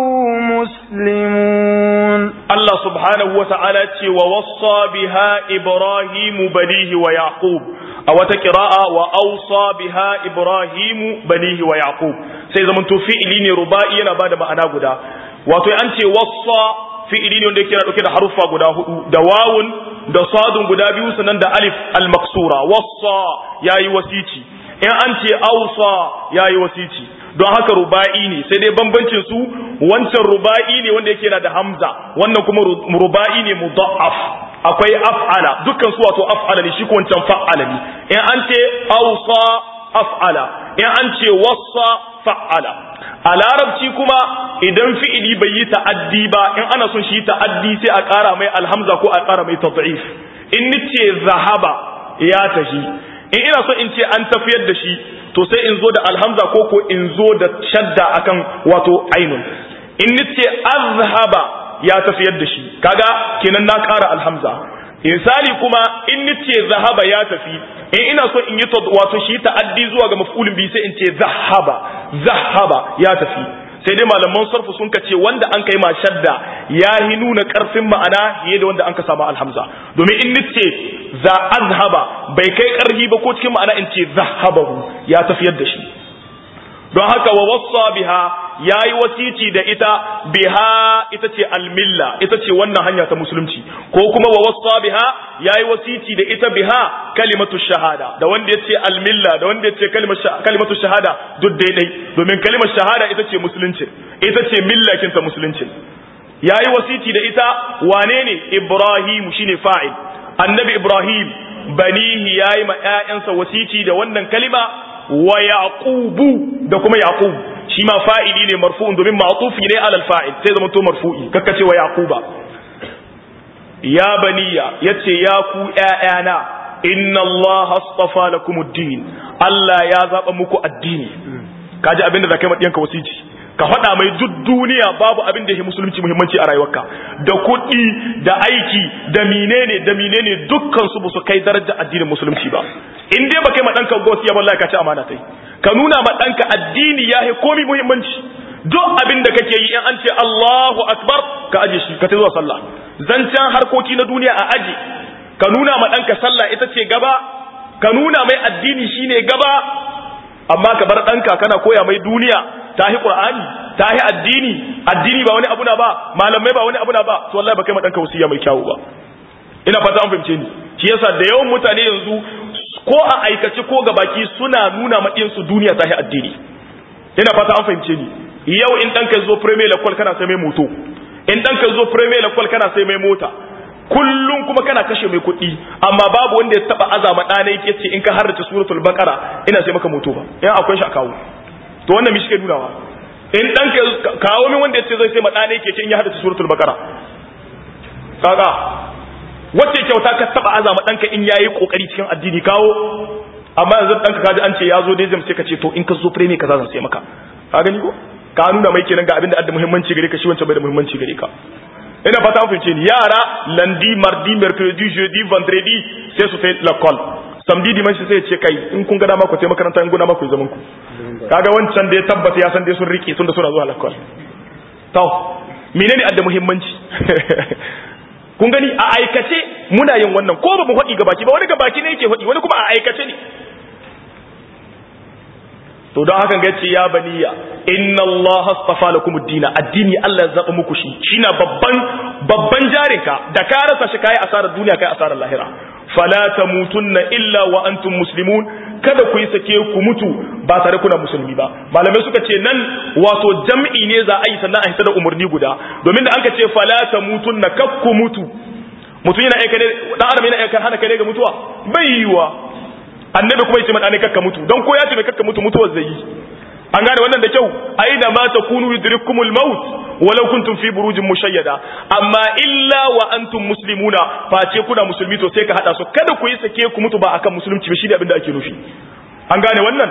مسلمون Allah subhanahu wa ta'ala ce wa wassa biha Ibrahimu banihi wa Yaqub a wata kira'a wa ausa biha Ibrahimu banihi wa Yaqub sai zaman to fi'ili ne ruba'i yana bada ma'ana guda wato an ce wassa fi'ili ne wanda yake dauke da haruffa guda hudu da wawun da sadun guda biyu sannan da alif al-maksura wassa yayi wasici in an ce ausa yayi wasici don haka ruba'i ne sai dai bambancin su wancan ruba'i ne wanda yake na da hamza wannan kuma ruba'i ne mudha'af akwai af'ala dukkan su wato af'ala ne shi ko wancan fa'ala ne in an ce awsa af'ala in an ce wassa fa'ala a larabci kuma idan fi'ili bai yi ta'addi ba in ana son shi ta'addi sai a ƙara mai alhamza ko a ƙara mai tad'if in nace zahaba ya tafi in ina so in ce an tafiyar da shi to sai in zo da alhamza ko ko in zo da shadda akan wato ainun in nace azhaba ya tafiyar da shi kaga kenan na ƙara alhamza misali kuma in nace zahaba ya tafi in ina so in yi wato shi ta'addi zuwa ga maf'ulin bi sai in ce zahaba zahaba ya tafi sai dai malaman sarfu sun ce wanda an kai ma shadda ya hi nuna karfin ma'ana fiye da wanda an ka samu alhamza domin in nace za azhaba bai kai karhi ba ko cikin ma'ana in ce zahabahu ya tafiyar da shi don haka wa wassa biha yayi wasici da ita biha ita ce almilla ita ce wannan hanya ta musulunci ko kuma wa wassa biha yayi wasici da ita biha kalimatu shahada da wanda yace almilla da wanda yace kalimatu shahada duk daidai domin kalimar shahada ita ce musulunci ita ce millakin ta musulunci yayi wasici da ita wane ne ibrahim shine fa'il annabi ibrahim banihi yayi ma ƴaƴansa wasici da wannan kalima wa yaqubu da kuma yaqub shi ma fa'ili ne marfu'un domin ma'tufi ne alal fa'il sai zama to marfu'i kakka ce wa yaquba ya baniya yace ya ku ƴaƴana inna allaha astafa lakumud-din Allah ya zaba muku addini kaji abinda zakai ma diyanka wasici ka faɗa mai duk duniya babu abin da yake musulunci muhimmanci a rayuwarka da kuɗi da aiki da menene da menene dukkan su su kai darajar addinin musulunci ba in dai baka yi ma ɗanka gosiya wallahi ka ci amana tai ka nuna ma ɗanka addini ya yi komi muhimmanci duk abin da kake yi in an ce Allahu akbar ka aje shi ka ta zuwa sallah zancen harkoki na duniya a aji ka nuna ma ɗanka sallah ita ce gaba ka nuna mai addini shine gaba amma ka bar ɗanka kana koya mai duniya ta hi qur'ani ta hi addini addini ba wani abu na ba malamai ba wani abu na ba to wallahi ba kai ma ɗanka wasiya mai kyawu ba ina fata an fahimce ni shi yasa da yawan mutane yanzu ko a aikace ko ga baki suna nuna maɗinsu duniya ta hi addini ina fata an fahimce ni yau in ɗanka zo premier lakwal kana sai mai moto in ɗanka zo premier lakwal kana sai mai mota kullum kuma kana kashe mai kuɗi amma babu wanda ya taba azama ɗana yake ce in ka harrace suratul baqara ina sai maka moto ba in akwai shi a kawo to wannan mishi ke nunawa in ɗanka kawo min wanda ya ce zai sai ma ɗana yake ce in ya harrace suratul baqara kaga wacce kyauta ka taba azama ɗanka in yayi kokari cikin addini kawo amma yanzu ɗanka kaji an ce ya zo dai sai ka ce to in ka zo premier kaza zan sai maka ka gani ko ka nuna mai kenan ga abin da adda muhimmanci gare ka shi wancan bai da muhimmanci gare ka ina fata an fahimce ni yara lundi mardi mercredi jeudi vendredi sai su sai l'école samedi dimanche sai ce kai in kun ga dama ku sai makaranta in guna ma ku zaman ku kaga wancan da ya tabbata ya san dai sun rike tun da suna zuwa l'école to menene adda muhimmanci kun gani a aikace muna yin wannan ko ba mu faɗi ga baki ba wani ga baki ne yake faɗi wani kuma a aikace ne to don hakan gace ya baniya inna Allah astafa lakum ad-din addini Allah ya zaba muku shi shine babban babban jarinka da ka rasa shi kai asarar duniya kai asarar lahira fala tamutunna illa wa antum muslimun kada ku yi sake ku mutu ba tare kuna musulmi ba malamai suka ce nan wato jam'i ne za a yi sannan a hita da umarni guda domin da an ka ce fala tamutunna kakku mutu mutum yana aika ne dan adam yana aika hana kai ga mutuwa bai yiwa annabi kuma yace man kakka mutu don ko ya ce mai kakka mutu mutuwar zai yi an gane wannan da kyau aina ma takunu yudrikumul maut walau kuntum fi burujin mushayyada amma illa wa antum muslimuna face kuna musulmi to sai ka hada su kada ku yi sake ku mutu ba akan musulunci ba shine abin da ake nufi an gane wannan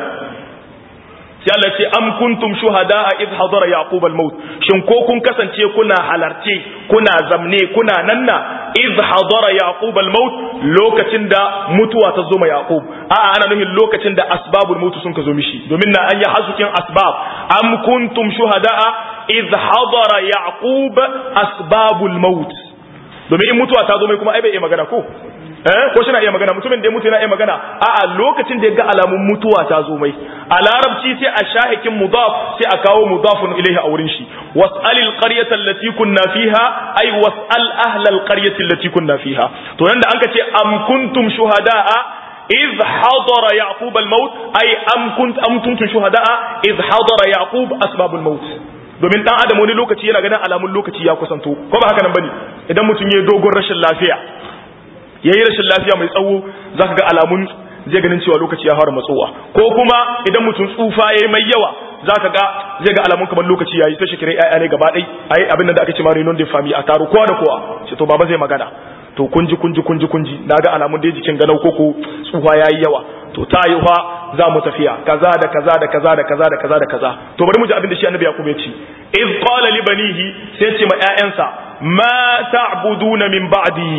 sai Allah ce am kuntum shuhada'a id hadara yaqub al-maut shin ko kun kasance kuna halarce kuna zamne kuna nanna id hadara yaqub al-maut lokacin da mutuwa ta zo ma yaqub a'a ana nufin lokacin da asbabul maut sun ka zo mishi domin na an yi hasukin asbab am kuntum shuhada'a id hadara yaqub asbabul maut domin in mutuwa ta zo mai kuma ai bai iya magana ko eh ko shi na iya magana mutumin da ya mutu yana iya magana a'a lokacin da ya ga alamun mutuwa ta zo mai a larabci sai a shahikin mudaf sai a kawo mudafun ilaihi a wurin shi was'alil qaryata allati kunna fiha ay was'al ahlal qaryati allati kunna fiha to nan da anka ce am kuntum shuhada'a إذ حضر يعقوب الموت أي أم كنت أم كنتم شهداء إذ حضر يعقوب أسباب الموت domin dan adam wani lokaci yana ganin alamun lokaci ya kusanto ko ba haka nan bane idan mutum ya dogon rashin lafiya yayi rashin lafiya mai tsawo zaka ga alamun zai ganin cewa lokaci ya fara matsowa ko kuma idan mutum tsufa yayi mai yawa zaka ga zai ga alamun kamar lokaci yayi sai shi kire ƴaƴa ne gaba ɗai ai abin da aka ce ma renon de famille a taro kowa da kowa sai to baba zai magana to kunji kunji kunji kunji naga alamun da jikin ganau koko tsufa yayi yawa to ta yi fa za mu tafiya kaza da kaza da kaza da kaza da kaza da kaza to bari mu ji abin da shi annabi yaqub ya ce iz qala li banihi sai ce ma ƴaƴansa ma ta'buduna min ba'di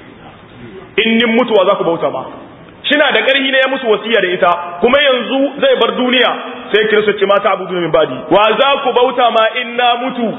in nin mutuwa za ku bauta ma shina da ƙarhi ne ya musu wasiya da ita kuma yanzu zai bar duniya sai kiristo ce ma ta'buduna min ba'di wa za ku bauta ma in na mutu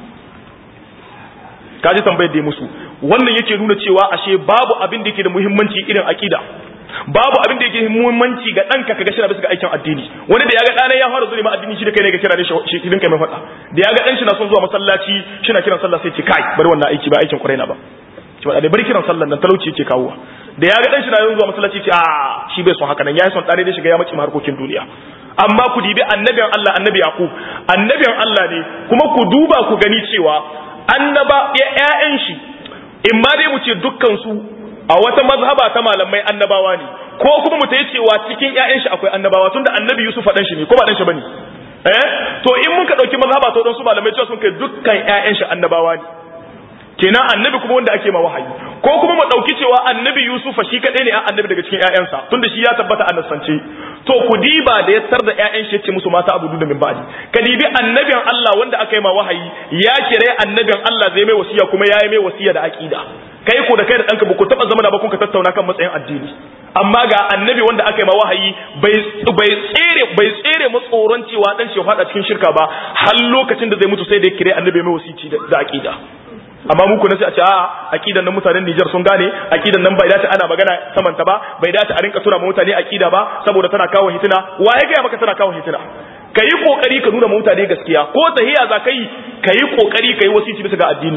kaji tambayar da ya musu wannan yake nuna cewa ashe babu abin da yake da muhimmanci irin aqida babu abin da yake muhimmanci ga ɗanka kaga shi na bisa ga aikin addini wani da ya ga ɗana ya fara zuwa addini shi da kai ne ga kira ne shi idan kai mai faɗa da ya ga ɗan shi na son zuwa masallaci shi na kiran sallah sai ce kai bari wannan aiki ba aikin ƙwarai na ba ki faɗa bari kiran sallah nan talauci yake kawo da ya ga ɗan shi na zuwa masallaci ce a shi bai son haka nan yayi son ɗare da shiga ya mace harkokin duniya amma ku dibi annabin Allah annabi Yaqub annabin Allah ne kuma ku duba ku gani cewa annaba ƴaƴan shi in ma dai mu ce dukkan su a wata mazhaba ta malamai annabawa ne ko kuma mu tayi cewa cikin ƴaƴan shi akwai annabawa tunda annabi Yusuf dan shi ne ko ba dan shi bane eh to in mun ka dauki mazhaba to dan su malamai cewa sun kai dukkan ƴaƴan shi annabawa ne kenan annabi kuma wanda ake ma wahayi ko kuma mu dauki cewa annabi Yusuf shi kadai ne annabi daga cikin ƴaƴansa tunda shi ya tabbata annasance to ku diba da ya tar da ƴaƴan shi yace musu mata abudu da min ba'di ka dibi annabin Allah wanda aka yi ma wahayi ya kire annabin Allah zai mai wasiya kuma ya yi mai wasiya da aqida kai ko da kai da ɗanka ba ku taɓa zama da ba kun ka tattauna kan matsayin addini amma ga annabi wanda aka yi ma wahayi bai bai tsere bai tsere mu tsoron cewa dan shi ya fada cikin shirka ba har lokacin da zai mutu sai da ya kire annabi mai wasici da aqida amma muku na sai a ce a'a aqidan nan mutanen Niger sun gane aqidan nan bai dace ana magana saman ta ba bai dace a rinka tura mutane aqida ba saboda tana kawo hitina wa ya ga maka tana kawo hitina kayi kokari ka nuna mutane gaskiya ko tahiya za kai kayi kokari kayi wasici bisa ga addini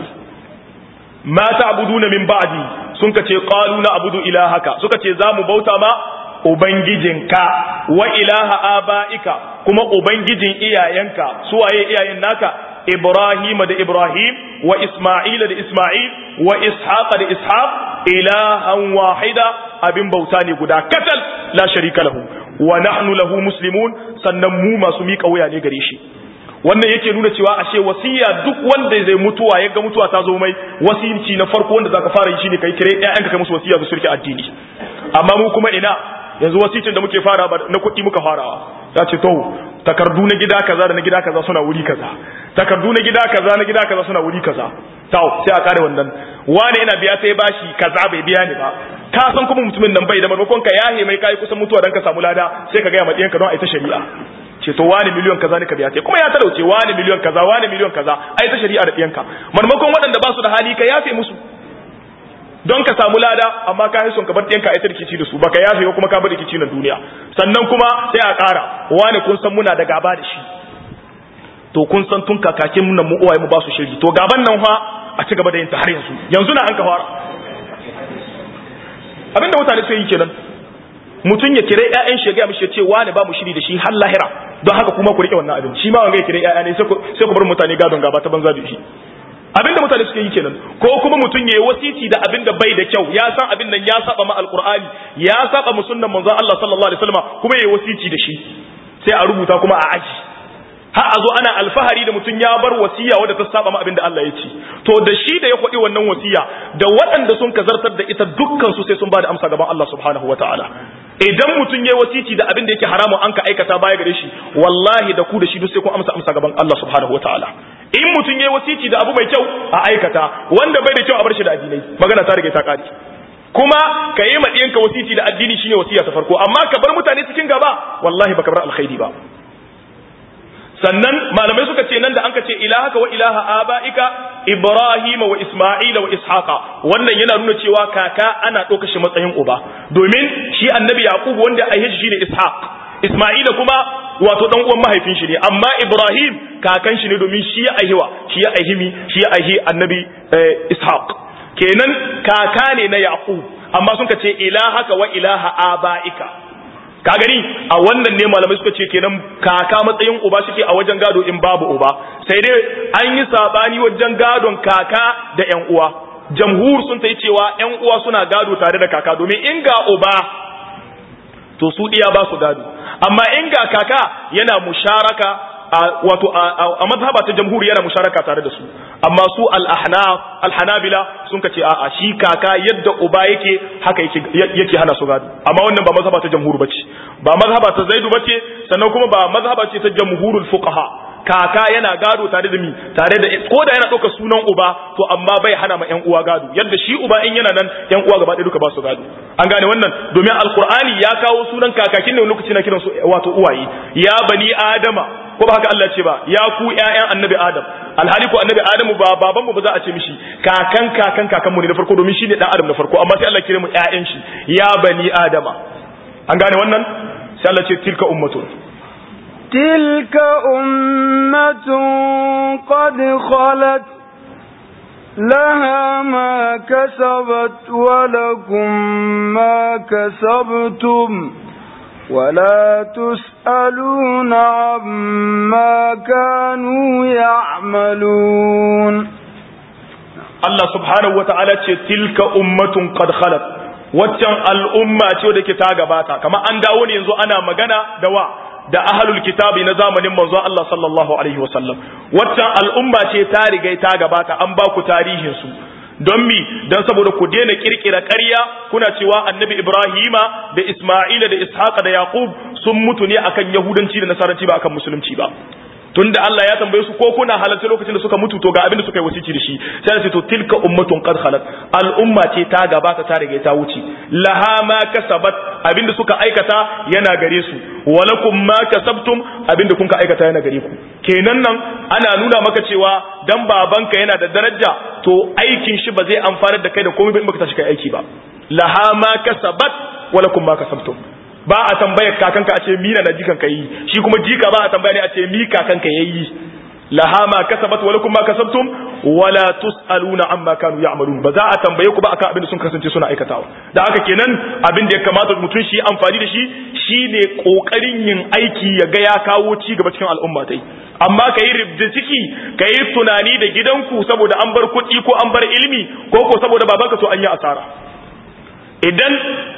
ma ta'buduna min ba'di sun kace qalu na abudu ilahaka suka ce zamu bauta ma ubangijinka wa ilaha abaika kuma ubangijin iyayenka suwaye iyayen naka Ibrahim da Ibrahim wa Isma'ila da Isma'il wa Ishaq da Ishaq ilahan wahida abin bauta ne guda katal la sharika lahu wa nahnu lahu muslimun sannan mu masu mika wuya ne gare shi wannan yake nuna cewa ashe wasiya duk wanda zai mutuwa ya ga mutuwa ta zo mai wasiyinci na farko wanda zaka fara yi shine kai kire ƴaƴanka kai musu wasiya su surki addini amma mu kuma ina yanzu wasicin da muke fara na kuɗi muka farawa ya ce to takardu na gida kaza da na gida kaza suna wuri kaza takardu na gida kaza na gida kaza suna wuri kaza taw sai a kare wannan wani ina biya sai bashi kaza bai biya ni ba ka san kuma mutumin nan bai da maimakon ka yahe mai kai kusan mutuwa dan ka samu lada sai ka ga ma diyanka don a ita shari'a ce to wani miliyon kaza ne ka biya sai kuma ya talauce wani miliyon kaza wani miliyon kaza ai ta shari'a da diyanka maimakon waɗanda ba su da hali ka yafe musu don ka samu lada amma ka yi son ka bar ɗiyanka a rikici da su baka yafe ko kuma ka bar rikici na duniya sannan kuma sai a ƙara wani kun san muna da gaba da shi to kun san tun kakakin nan mu uwaye mu ba su shiri to gaban nan fa a ci gaba da yin ta har yanzu yanzu na an ka fara abinda mutane suke yi kenan mutum ya kire ƴaƴan shi ya ga mishi ya ce wani ba mu shiri da shi har lahira don haka kuma ku rike wannan abin shi ma wanga ya kire ƴaƴa ne sai ku bar mutane gadon gaba ta banza da shi abinda mutane suke yi kenan ko kuma mutum ya yi wasiti da abinda bai da kyau ya san abin nan ya saba ma alqur'ani ya saba mu sunnan manzon Allah sallallahu alaihi wasallam kuma ya yi wasiti da shi sai a rubuta kuma a aji har a zo ana alfahari da mutum ya bar wasiya wadda ta saba ma abinda Allah ya ce to da shi da ya kwaɗi wannan wasiya da waɗanda sun kazartar da ita dukkan su sai sun ba da amsa gaban Allah subhanahu wataala idan mutum ya yi wasiti da abin da yake haramun an ka aikata baya gare shi wallahi da ku da shi duk sai kun amsa amsa gaban Allah subhanahu wataala in mutum ya yi wasiti da abu mai kyau a aikata wanda bai da kyau a bar shi da addinai magana ta rage ta kare kuma ka yi ma ɗiyanka wasiti da addini shine wasiya ta farko amma ka bar mutane cikin gaba wallahi baka bar alkhairi ba sannan malamai suka ce nan da an ka ce ilahaka wa ilaha aba'ika ibrahima wa isma'ila wa ishaqa wannan yana nuna cewa kaka ana ɗauka shi matsayin uba domin shi annabi yaqub wanda a yi shi ne ishaq isma'ila kuma wato dan uwan mahaifin shi ne amma ibrahim kakan shi ne domin shi ya aihiwa shi ya aihimi shi ya aihi annabi ishaq kenan kaka ne na yaqub amma sun ka ce ilahaka wa ilaha aba'ika ka gani a wannan ne malamai suka ce kenan kaka matsayin uba suke a wajen gado in babu uba sai dai an yi sabani wajen gadon kaka da yan uwa jamhur sun ta yi cewa yan uwa suna gado tare da kaka domin in ga uba to su diya ba su gado amma in ga kaka yana musharaka wato a mazhaba ta jamhur yana musharaka tare da su amma su al-ahnaf al-hanabila sun kace a'a shi kaka yadda uba yake haka yake yake hana su gado amma wannan ba mazhaba ta jamhur bace ba mazhaba ta zaidu bace sannan kuma ba mazhaba ce ta jamhurul fuqaha kaka yana gado tare da mi tare da ko da yana ɗauka sunan uba to amma bai hana ma ƴan uwa gado yadda shi uba in yana nan ƴan uwa gaba ɗaya duka ba su gado an gane wannan domin alqur'ani ya kawo sunan kakakin ne lokaci na kiran su wato uwaye ya bani adama ko ba haka Allah ce ba ya ku ƴaƴan annabi adam alhali ko annabi adamu ba baban mu ba za a ce mishi kakan kakan kakan mu ne na farko domin shi ne dan adam na farko amma sai Allah kire mu ƴaƴan shi ya bani adama an gane wannan sai Allah ce tilka ummatun تلك أمة قد خلت لها ما كسبت ولكم ما كسبتم ولا تسألون عما كانوا يعملون Allah subhanahu wa ta'ala ce tilka ummatun qad khalat waccan al'umma ce da ke ta gabata kamar an dawo ne yanzu ana magana da wa da ahlul kitabi na zamanin manzon Allah sallallahu alaihi wasallam waccan al'umma ce ta riga ta gabata an ba ku tarihin su don mi don saboda ku daina kirkira ƙarya kuna cewa annabi Ibrahima da Isma'ila da Ishaqa da Yaqub sun mutu ne akan yahudanci da nasaranci ba akan musulunci ba tunda Allah ya tambaye su ko kuna halarta lokacin da suka mutu to ga abin da suka yi wasici da shi sai ce to tilka ummatun qad khalat al'umma ce ta gabata ta riga ta wuce laha ma kasabat abin da suka aikata yana gare su walakum ma kasabtum abin da kun ka aikata yana gare ku kenan nan ana nuna maka cewa dan babanka yana da daraja to aikin shi ba zai amfanar da kai da komai ba in baka tashi kai aiki ba laha ma kasabat walakum ma kasabtum ba a tambayar kakanka a ce mina na jikan ka yi shi kuma jika ba a tambaya ne a ce mi kakanka yayi laha ma kasabat wa lakum ma kasabtum wala tusaluna amma kanu ya'malun ba za a tambaye ku ba akan abin da sun kasance suna aikatawa da haka kenan abin da ya kamata mutum shi amfani da shi shine kokarin yin aiki ya ga ya kawo ci gaba cikin al'umma tai amma ka yi ribda ciki ka yi tunani da gidanku saboda an bar kuɗi ko an bar ilimi ko ko saboda babanka to an yi asara idan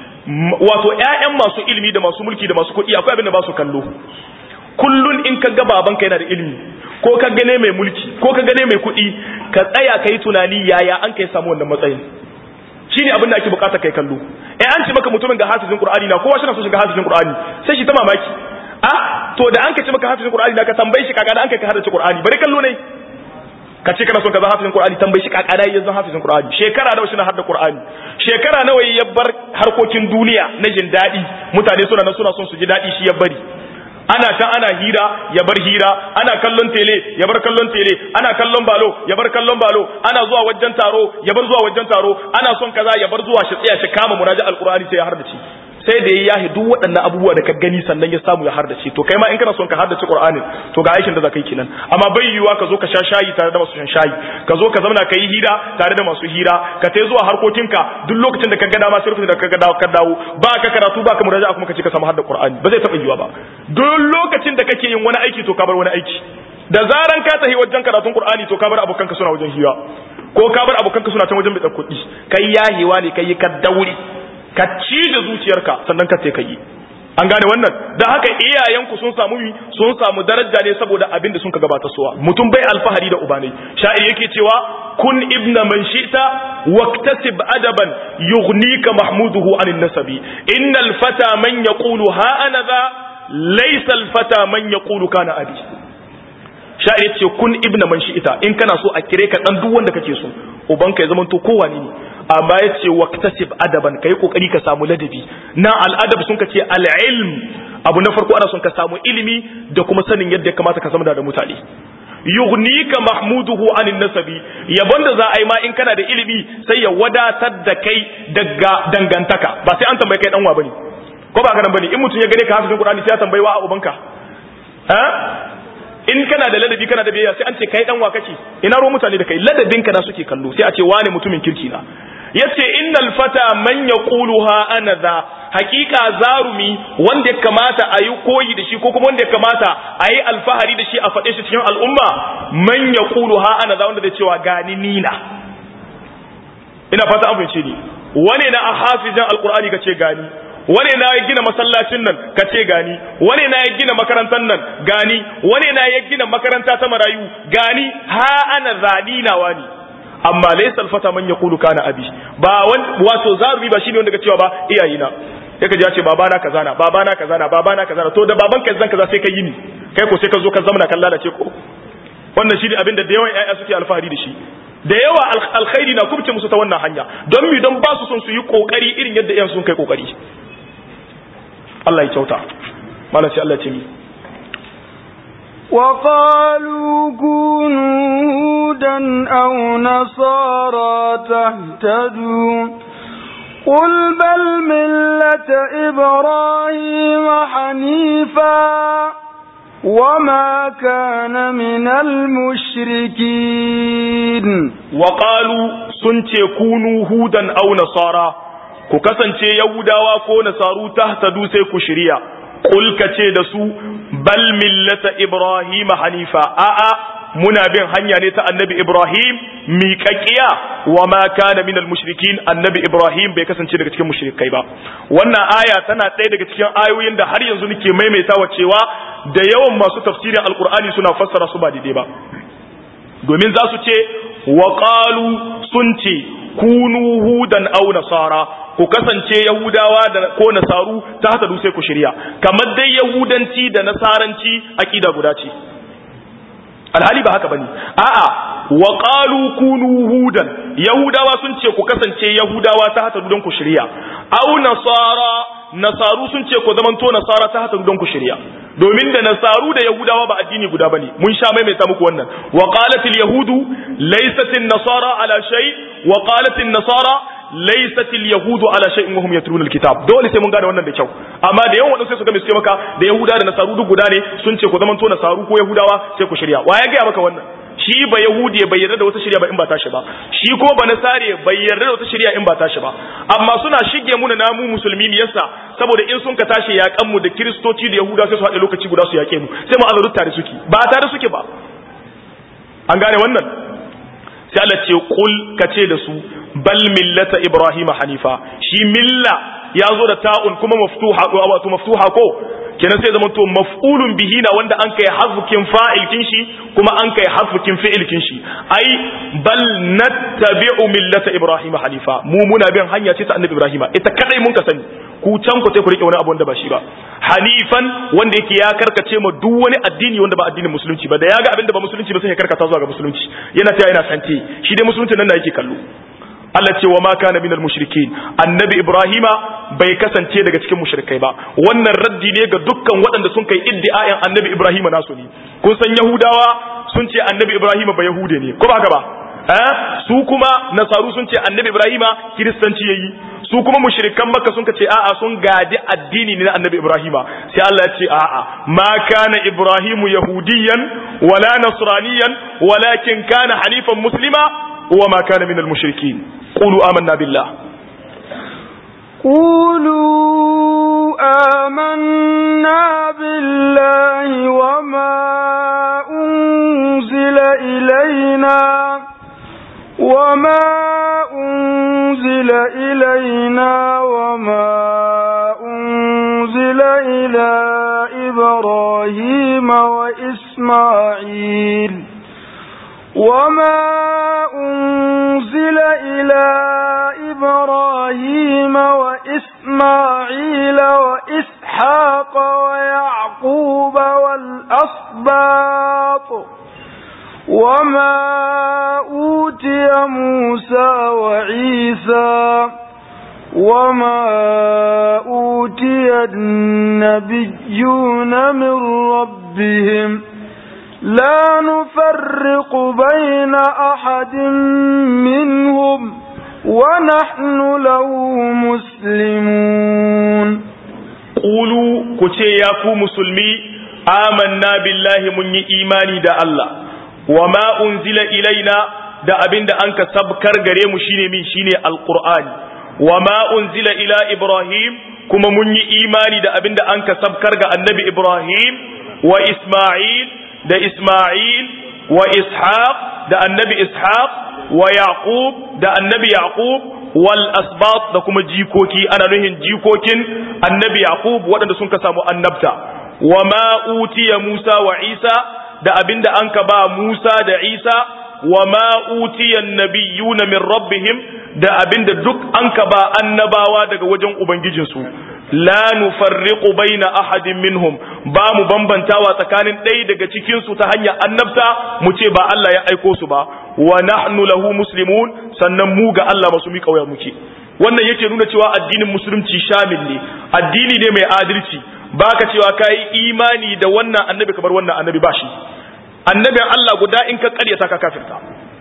wato ƴaƴan masu ilimi da masu mulki da masu kuɗi akwai abin da ba su kallo kullun in ka ga babanka yana da ilimi ko ka gane mai mulki ko ka gane mai kuɗi ka tsaya ka yi tunani yaya an kai samu wannan matsayin shine abin da ake bukata kai kallo eh an ce maka mutumin ga hafizin qur'ani na kowa shi na so shiga hafizin qur'ani sai shi ta mamaki a to da an ka ce maka hafizin qur'ani na ka tambaye shi kaga da an kai ka hadace qur'ani bari kallo ne ka ce kana son ka zama hafizin Qur'ani tambayi shi kakana yayin zan hafizin Qur'ani shekara nawa shine hadda Qur'ani shekara nawa ya bar harkokin duniya na jin dadi mutane suna nan suna son su ji dadi shi ya bari ana can ana hira ya bar hira ana kallon tele ya bar kallon tele ana kallon balo ya bar kallon balo ana zuwa wajen taro ya bar zuwa wajen taro ana son kaza ya bar zuwa shi tsaya shi kama muraja alqur'ani sai ya harda ci sai da ya yahi duk waɗannan abubuwa da ka gani sannan ya samu ya hardace to kai ma in kana son ka hardace Qur'anin to ga aikin da za ka yi kenan amma bai yiwuwa ka zo ka sha shayi tare da masu shan shayi ka zo ka zauna ka yi hira tare da masu hira ka tai zuwa harkokinka duk lokacin da ka ga dama sai lokacin da ka ga dawo ka dawo ba ka karatu ba ka muraja'a kuma ka ce ka samu hadda Qur'ani ba zai taɓa yiwuwa ba duk lokacin da kake yin wani aiki to ka bar wani aiki da zaran ka tafi wajen karatun Qur'ani to ka bar abokanka suna wajen hira ko ka bar abokanka suna can wajen bidan kuɗi kai yahewa ne kai ka dauri ka cije zuciyarka sannan ka ce kai an gane wannan da haka iyayenku sun samu sun samu daraja ne saboda abin da sun ka gabata suwa mutum bai alfahari da ubanai sha'ir yake cewa kun ibna man shi'ta waktasib adaban yughnika mahmuduhu anin nasabi innal fata man yaqulu ha ana za laysa al fata man yaqulu kana abi sha'ir ce kun ibna man shi'ta in kana so a kire ka dan duk wanda kake so ubanka ya zama to kowa ne amma ya ce waktasib adaban kai kokari ka samu ladabi na al'adab sun ka ce al'ilm abu na farko ana son ka samu ilimi da kuma sanin yadda ya kamata ka zama da mutane yughnika mahmuduhu anin nasabi yabon da za a yi ma in kana da ilimi sai ya wadatar da kai daga dangantaka ba sai an tambaye kai danwa bane ko ba ganin bane in mutum ya gane ka hafizin qur'ani sai ya tambaye wa ubanka ha in kana da ladabi kana da biyayya sai an ce kai dan wa kake ina ruwan mutane da kai ladabin ka na suke kallo sai a ce wane mutumin kirki na yace innal fata man yaquluha ana za hakika zarumi wanda ya kamata a yi koyi da shi ko kuma wanda ya kamata a yi alfahari da shi a faɗe shi cikin al'umma man yaquluha ana za wanda da cewa gani nina ina fata an fahimce ni wane na a hafizin alqur'ani kace gani wane na ya gina masallacin nan ka ce gani wane na ya gina makarantar nan gani wane na ya gina makaranta ta marayu gani ha ana zani na wani amma laysa alfata man yaqulu kana abi ba wato zarumi ba shine wanda ka cewa ba iyayina yaka ji ya ce babana kaza na babana kaza na babana kaza na to da baban ka zan kaza sai ka yi ni kai ko sai ka zo ka zamana kan lalace ko wannan shine abin da da yawan ƴaƴa suke alfahari da shi da yawa alkhairi na kubce musu ta wannan hanya don mi don ba su son su yi kokari irin yadda ƴan sun kai kokari Allah ya kyauta malam sai Allah ya ce mi وقالوا كونوا هودا أو نصارى تهتدوا قل بل ملة إبراهيم حنيفا وما كان من المشركين وقالوا سنتي كونوا هودا أو نصارى ku kasance Yahudawa ko Nasaru tahtadu sai ku shirya Kul ka ce da su bal millata Ibrahim hanifa a'a muna bin hanya ne ta annabi Ibrahim miƙaƙiya wa ma kana minal mushrikin annabi Ibrahim bai kasance daga cikin mushrikai ba wannan aya tana ɗaya daga cikin ayoyin da har yanzu nake maimaitawa cewa da yawan masu tafsirin alkur'ani suna fassara su ba daidai ba domin za su ce wa qalu sun ce kunu hudan aw nasara ku kasance yahudawa da ko nasaru ta haka sai ku shirya kamar dai yahudanci da nasaranci akida guda ce alhali ba haka bane a'a wa qalu kunu hudan yahudawa sun ce ku kasance yahudawa ta haka don ku shirya aw nasara nasaru sun ce ku zamanto nasara ta haka don ku shirya domin da nasaru da yahudawa ba addini guda bane mun sha maimaita muku wannan wa qalatil yahudu laysat nasara ala shay wa qalatil nasara laysat yahudu ala shay'in wa hum yatluna alkitab dole sai mun gane wannan da kyau amma da yawan wadansu sai su ga mai maka da yahuda da nasaru duk guda ne sun ce ku zamanto nasaru ko yahudawa sai ku shirya wa ya ga maka wannan shi ba yahudi bai yarda da wata shirya ba in ba tashi ba shi ko ba nasare bai yarda da wata shirya in ba tashi ba amma suna shige muna namu musulmi ne yasa saboda in sun ka tashi yakan mu da kristoci da yahuda sai su haɗe lokaci guda su yake mu sai mu azaru tare suke ba tare suke ba an gane wannan sai Allah ce kul ka ce da su bal millata ibrahima hanifa shi milla ya zo da ta'un kuma maftuha wato maftuha ko kenan sai zama to maf'ulun bihi na wanda an kai hazfukin fa'ilkin shi kuma an kai hazfukin fi'ilkin shi ai bal nattabi'u millata ibrahima hanifa mu muna bin hanya ce ta annabi ibrahima ita kadai mun ka sani ku can ku sai ku rike wani abu wanda ba shi ba hanifan wanda yake ya karkace ma duk wani addini wanda ba addinin musulunci ba da ya ga abin da ba musulunci ba sai ya karkata zuwa ga musulunci yana ta yana sante shi dai musulunci nan na yake kallo Allah ce wa ma kana minal mushrikin annabi ibrahima bai kasance daga cikin mushrikai ba wannan raddi ne ga dukkan waɗanda sun kai iddiayan annabi ibrahima nasu ne kun san yahudawa sun ce annabi ibrahima ba yahude ne ko ba haka ba eh su kuma nasaru sun ce annabi ibrahima kiristanci yayi su kuma mushrikan makka sun ce a'a sun gadi addini ne na annabi ibrahima sai Allah ya ce a'a ma kana ibrahimu yahudiyan wala nasraniyan walakin kana hanifan muslima wa ma kana minal mushrikin qulu amanna billah قولوا آمنا بالله وما أنزل إلينا وما أنزل إلينا وما أنزل إلى إبراهيم وإسماعيل وما أنزل إلى إبراهيم وإسماعيل وإسحاق ويعقوب والأصباط وما أوتي موسى وعيسى وما أوتي النبيون من ربهم لا نفرق بين أحد منهم ونحن له مسلمون قولوا كتي ياكو مسلمي آمنا بالله من إيماني دا الله وما أنزل إلينا da abin da an ka sabkar gare mu shine min shine alqur'ani wama unzila ila ibrahim kuma mun yi imani da abin da an ka sabkar ga annabi ibrahim wa isma'il da Ismail wa Ishaq da annabi Ishaq wa Yaqub da annabi Yaqub wal asbat da kuma jikoki ana nuhin jikokin annabi Yaqub waɗanda sun ka samu annabta wa ma utiya Musa wa Isa da abinda an ka ba Musa da Isa wa ma utiya nabiyuna min rabbihim da abinda duk an ka ba annabawa daga wajen ubangijinsu la nufarriqu baina ahadin minhum ba mu bambantawa tsakanin ɗaya daga cikin su ta hanyar annabta mu ce ba Allah ya aiko su ba wa nahnu lahu muslimun sannan mu ga Allah masu mi kauya muke wannan yake nuna cewa addinin musulunci shamil ne addini ne mai adalci baka cewa kai imani da wannan annabi kamar wannan annabi ba shi annabin Allah guda in ka karyata ka kafirta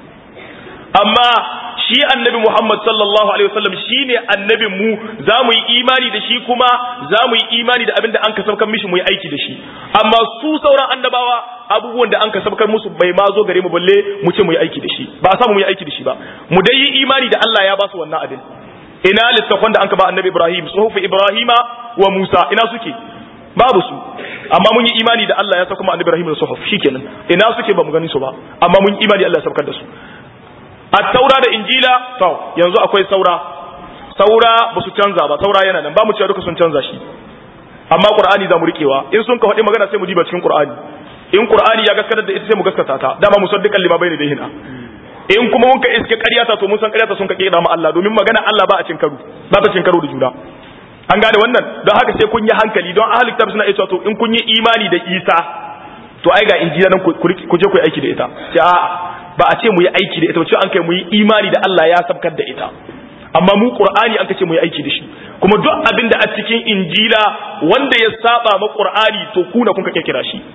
amma shi annabi Muhammad sallallahu alaihi wasallam shine annabin mu za mu yi imani da shi kuma za mu yi imani da abin da an kasabkar mishi mu yi aiki da shi amma su sauran annabawa abubuwan da an kasabkar musu bai ma zo gare mu balle mu ce mu yi aiki da shi ba a samu mu yi aiki da shi ba mu dai yi imani da Allah ya ba su wannan abin ina littafan da an ka ba annabi Ibrahim suhufu Ibrahima wa Musa ina suke babu su amma mun yi imani da Allah ya saka mu annabi Ibrahim da suhuf shikenan ina suke ba mu gani su ba amma mun yi imani Allah ya saukar da su at-taura da injila to yanzu akwai saura saura ba su canza ba saura yana nan ba mu cewa duka sun canza shi amma qur'ani za mu rikewa in sun ka faɗi magana sai mu diba cikin qur'ani in qur'ani ya gaskatar da ita sai mu gaskata ta dama musaddiqan lima bayna dayhina in kuma mun ka iske ƙaryata to mun san ƙaryata sun ka kira mu Allah domin magana Allah ba a cin karo ba ta cin karo da juna an gane wannan don haka sai kun yi hankali don ahli kitab suna cewa to in kun yi imani da Isa to ai ga injila nan ku je ku yi aiki da ita sai a'a ba a ce mu yi aiki da ita ba ce an kai mu yi imani da Allah ya sabkar da ita amma mu qur'ani an kace mu yi aiki da shi kuma duk abin da a cikin injila wanda ya saba ma qur'ani to kuna kun ka kira shi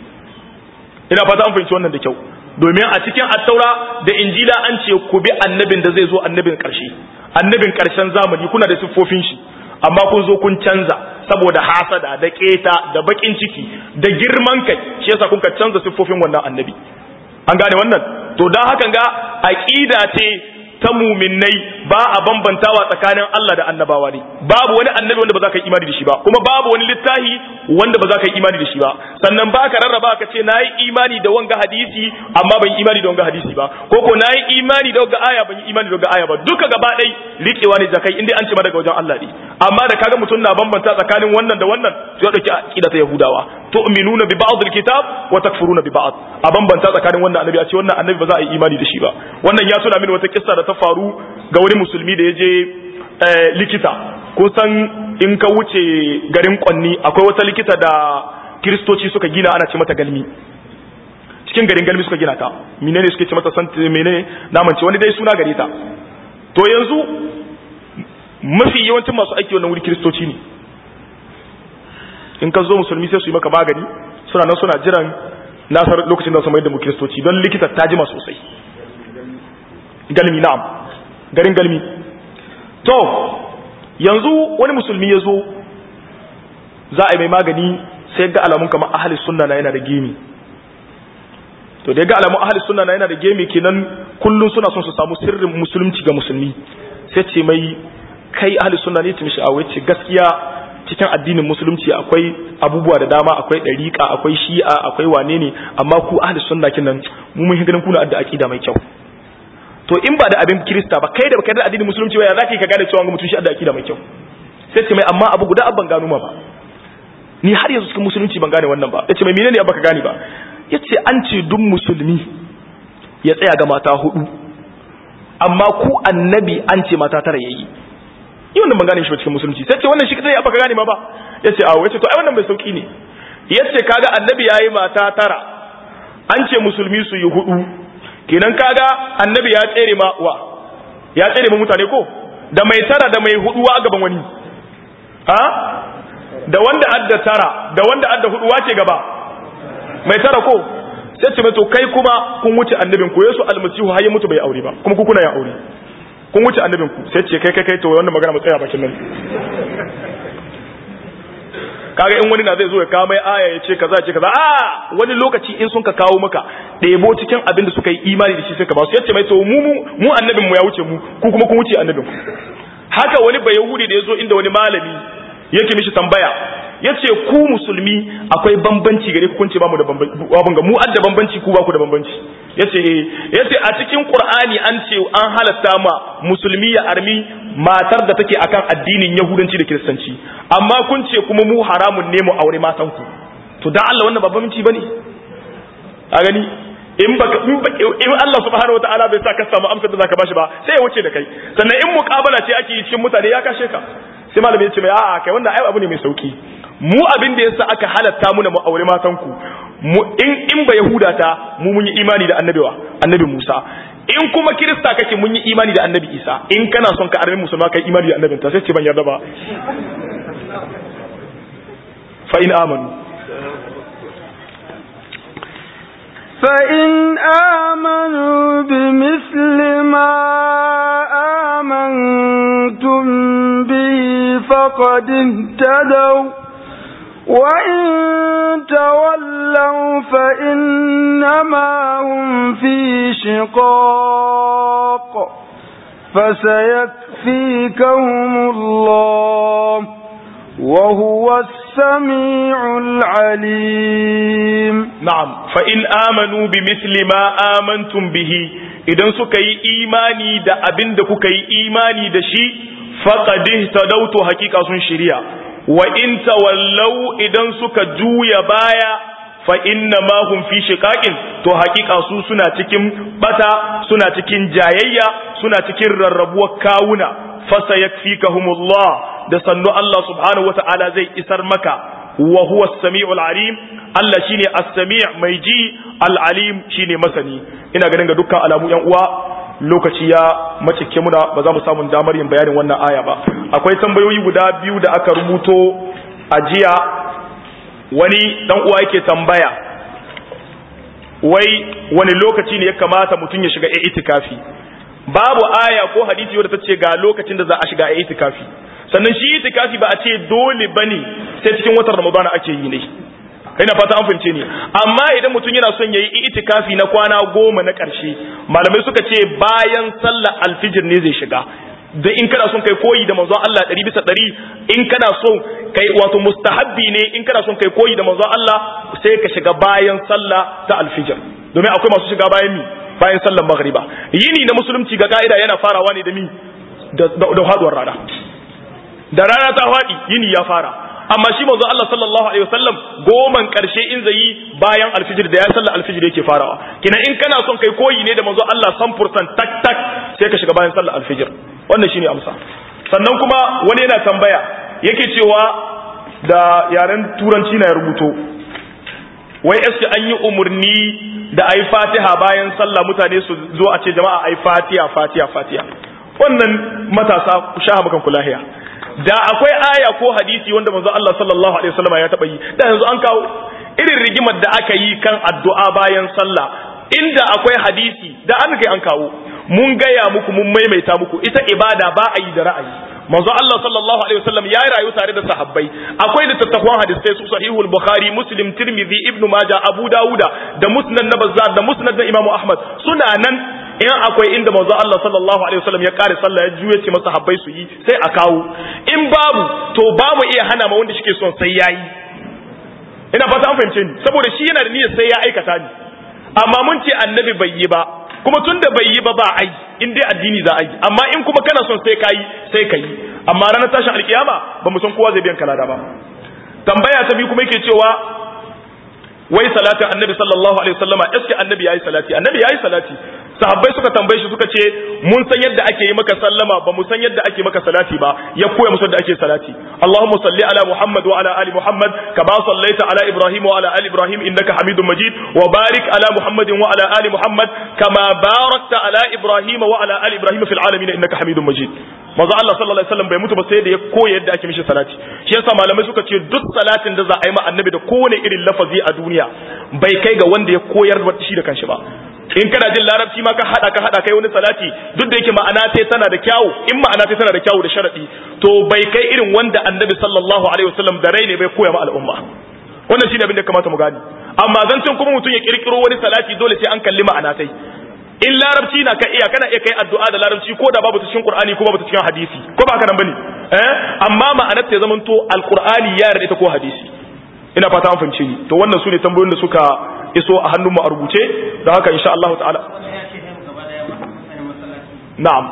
ina fata an fahimci wannan da kyau domin a cikin attaura da injila an ce ku bi annabin da zai zo annabin karshe annabin karshen zamani kuna da siffofin shi amma kun zo kun canza saboda hasada da keta da bakin ciki da girman kai shi yasa kun ka canza siffofin wannan annabi an gane wannan to dan hakan ga aqida ce ta muminai ba a bambantawa tsakanin Allah da annabawa ne babu wani annabi wanda ba za ka yi imani da shi ba kuma babu wani littafi wanda ba za ka yi imani da shi ba sannan ba ka rarraba ka ce na yi imani da wanga hadisi amma ban yi imani da wanga hadisi ba ko ko na yi imani da wanga aya ban yi imani da wanga aya ba duka gaba ɗai riƙewa ne zakai inda an ce ma daga wajen Allah ne amma da kaga mutum na bambanta tsakanin wannan da wannan to ya dauki aqida ta yahudawa tu'minuna bi ba'd al-kitab wa takfuruna bi ba'd a bambanta tsakanin wannan annabi a ce wannan annabi ba za a yi imani da shi ba wannan ya tuna mini wata kissa da ta faru ga wani musulmi da ya je likita kun san in ka wuce garin kwanni akwai wata likita da kiristoci suka gina ana ce mata galmi cikin garin galmi suka gina ta menene suke ce mata sant menene naman ce wani dai suna gare ta to yanzu mafi yawancin masu aiki wannan wuri kiristoci ne in ka zo musulmi sai su yi maka magani suna nan suna jiran nasar lokacin da su mai da mu kiristoci don likita ta jima sosai galmi na'am garin galmi to yanzu wani musulmi ya zo za a yi mai magani sai ga alamun kamar ahli sunna na yana da gemi to da ya ga alamun ahli sunna na yana da gemi kenan kullum suna son su samu sirrin musulunci ga musulmi sai ce mai kai ahli sunna ne ta mishi a ce gaskiya cikin addinin musulunci akwai abubuwa da dama akwai dariƙa akwai shi'a akwai wane ne amma ku ahli sunna kinan mu mun ganin kuna da aqida mai kyau to in ba da abin kirista ba kai da baka da addinin musulunci ba ya zaka ka gane cewa mutum shi da aqida mai kyau sai ce mai amma abu guda abban gano ma ba ni har yanzu cikin musulunci ban gane wannan ba yace mai menene abba ka gane ba yace an ce duk musulmi ya tsaya ga mata hudu amma ku annabi an ce mata tara yayi yi wannan ban gane shi ba cikin musulunci sai ce wannan shi kadai abba ka gane ma ba yace a yace to ai wannan bai sauki ne yace kaga annabi yayi mata tara an ce musulmi su yi hudu kenan kaga annabi ya tsere ma wa ya tsere ma mutane ko da mai tara da mai hudu a gaban wani ha da wanda adda tara da wanda adda hudu wace gaba mai tara ko sai ce mai to kai kuma kun wuce annabin ku yesu almasihu har ya mutu bai aure ba kuma ku kuna ya aure kun wuce annabin ku sai ce kai kai kai to wannan magana mu tsaya bakin nan kaga in wani na zai zo ya kawo mai aya ya ce kaza ce kaza a wani lokaci in sun ka kawo maka ɗebo cikin abin da suka yi imani da shi sai ka ba su yace mai to mu mu annabin mu ya wuce mu ku kuma kun wuce annabin ku haka wani bai yahudi da ya zo inda wani malami yake mishi tambaya yace ku musulmi akwai bambanci gare ku kunce ba mu da bambanci abin ga mu adda bambanci ku ba ku da bambanci yace eh yace a cikin qur'ani an ce an halatta ma musulmi ya armi matar da take akan addinin yahudanci da kiristanci amma kun ce kuma mu haramun ne mu aure matan ku to dan Allah wannan babban minci bane a gani in baka in Allah subhanahu wataala bai sa ka samu amsar da zaka bashi ba sai ya wuce da kai sannan in muqabala ce ake yi cikin mutane ya kashe ka sai malami ya ce mai a'a kai wanda ai abu ne mai sauki mu abin da yasa aka halatta mu na mu aure matan ku mu in in ba yahuda ta mu mun yi imani da annabi wa annabi Musa in kuma kirista kake mun yi imani da annabi Isa in kana son ka arme musulma kai imani da annabin ta sai ce ban yarda ba fa in amanu فإن آمنوا بمثل ما آمنتم به فقد اهتدوا وإن تولوا فإنما هم في شقاق فسيكفيكهم الله وهو السميع العليم نعم فإن آمنوا بمثل ما آمنتم به idan suka yi imani da abin da kuka yi imani da shi faqad ihtadawtu hakika sun shirya wa in tawallau idan suka juya baya fa inna ma hum fi shiqaqin to hakika su suna cikin bata suna cikin jayayya suna cikin rarrabuwar kawuna fa sayakfikahumullah da sannu Allah subhanahu wata'ala zai isar maka wa huwa as-sami'ul alim Allah shine as-sami' mai ji al-alim shine masani ina ganin ga dukkan alamu yan uwa lokaci ya macike muna ba za mu samu damar yin bayanin wannan aya ba akwai tambayoyi guda biyu da aka rubuto a jiya wani dan uwa yake tambaya wai wani lokaci ne ya kamata mutum ya shiga itikafi babu aya ko hadisi wadda ta ce ga lokacin da za a shiga itikafi sannan shi itikafi ba a ce dole bane sai cikin watan ramadana ake yi ne ina fata an fahimce ni amma idan mutum yana son yayi itikafi na kwana goma na ƙarshe malamai suka ce bayan sallar alfijir ne zai shiga da in kana son kai koyi da manzon Allah ɗari bisa ɗari in kana son kai wato mustahabbi ne in kana son kai koyi da manzon Allah sai ka shiga bayan sallah ta alfijir domin akwai masu shiga bayan mi bayan sallar maghriba yini na musulunci ga ka'ida yana farawa ne da mi da haduwar rana da rana ta faɗi yini ya fara amma shi manzo Allah sallallahu alaihi wasallam goman karshe in zai yi bayan alfijir da ya sallar alfijir yake farawa kina in kana son kai koyi ne da manzo Allah 100% tak tak sai ka shiga bayan sallar alfijir wannan shine amsa sannan kuma wani yana tambaya yake cewa da yaren turanci na ya rubuto wai eske an yi umurni da ayi fatiha bayan sallah mutane su zo a ce jama'a ayi fatiha fatiha fatiha wannan matasa ku sha makan kulahiya da akwai aya ko hadisi wanda manzo Allah sallallahu alaihi wasallam ya taba yi da yanzu an kawo irin rigimar da aka yi kan addu'a bayan sallah inda akwai hadisi da an kai an kawo mun gaya muku mun maimaita muku ita ibada ba a yi da ra'ayi manzo Allah sallallahu alaihi wasallam ya rayu tare da sahabbai akwai littattafan hadisai su sahihul bukhari muslim tirmidhi ibnu majah abu dauda da musnad na bazzar da musnad na imamu ahmad suna nan in akwai inda manzo Allah sallallahu alaihi wasallam ya kare sallah ya juye ce masa habbai su yi sai a kawo in babu to ba mu iya hana ma wanda shike son sai yayi ina fata an fahimce ni saboda shi yana da niyyar sai ya aikata ni amma mun ce annabi bai yi ba kuma tun da bai yi ba ba ai in dai addini za a yi amma in kuma kana son sai kayi sai kayi amma ranar tashin alkiyama ba mu san kowa zai biyan kalada ba tambaya ta biyu kuma yake cewa wai salatin annabi sallallahu alaihi wasallama eske annabi yayi salati annabi yayi salati sahabbai suka tambaye shi suka ce mun san yadda ake yi maka sallama ba mu san yadda ake maka salati ba ya koya musu yadda ake salati Allahumma salli ala Muhammad wa ala ali Muhammad kama sallaita ala Ibrahim wa ala ali Ibrahim innaka Hamidum Majid wa barik ala Muhammadin wa ala ali Muhammad kama barakta ala Ibrahim wa ala ali Ibrahim fil alamin innaka Hamidum Majid manzo Allah sallallahu alaihi wasallam bai mutu ba sai da ya koya yadda ake mishi salati shi yasa malamai suka ce duk salatin da za a yi ma annabi da kowane irin lafazi a duniya bai kai ga wanda ya koyar da shi da kanshi ba in kana jin larabci ma ka hada ka hada kai wani salati duk da yake ma'ana ta tana da kyawu in ma'ana ta tana da kyawu da sharadi to bai kai irin wanda annabi sallallahu alaihi wasallam da rai ne bai koya ma al'umma wannan shine abin da kamata mu gani amma zancen kuma mutum ya kirkiro wani salati dole sai an kalli ma'ana tai in larabci na ka iya kana iya kai addu'a da larabci ko da babu ta cikin qur'ani ko babu ta cikin hadisi ko ba haka nan bane eh amma ma'anar ta zaman to alqur'ani ya yarda ita ko hadisi ina fata an fahimce ni to wannan sune tambayoyin da suka iso a hannunmu a rubuce da haka insha Allah ta'ala na'am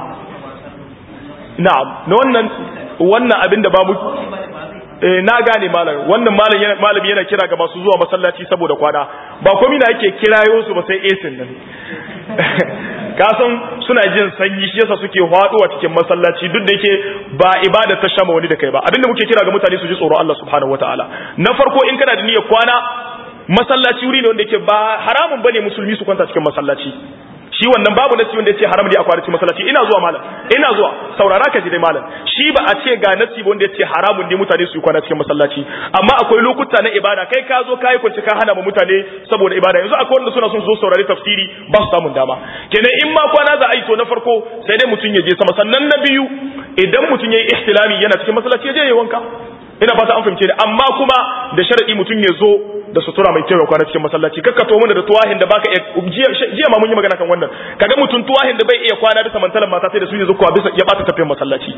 na'am na wannan wannan abin da ba mu eh na gane malam wannan malam yana malami yana kira ga masu zuwa masallaci saboda kwana ba komai na yake kirayo su ba sai esin nan kasan suna jin sanyi shi yasa suke a cikin masallaci duk da yake ba ibada ta shama wani da kai ba abinda muke kira ga mutane su ji tsoro Allah subhanahu wataala na farko in kana da niyyar kwana masallaci wuri ne wanda yake ba haramun bane musulmi su kwanta cikin masallaci shi wannan babu nasi wanda yace haram ne a kwana cikin masallaci ina zuwa malam ina zuwa saurara ka ji dai malam shi ba a ce ga nasi wanda yace haramun ne mutane su yi kwana cikin masallaci amma akwai lokuta na ibada kai ka zo kai kunci ka hana ma mutane saboda ibada yanzu akwai wanda suna son su zo saurari tafsiri ba su samun dama kenan in ma kwana za a yi to na farko sai dai mutum ya je sama sannan na biyu idan mutum ya yi ihtilami yana cikin masallaci ya je ya wanka ina fata an fahimce ni amma kuma da sharadi mutum ya zo da sutura mai kyau ya kwana cikin masallaci kakka to mana da tuwahin da baka iya jiya ma mun yi magana kan wannan kaga mutum tuwahin da bai iya kwana bisa mantalan mata sai da su ne zuwa bisa ya bata tafiyar masallaci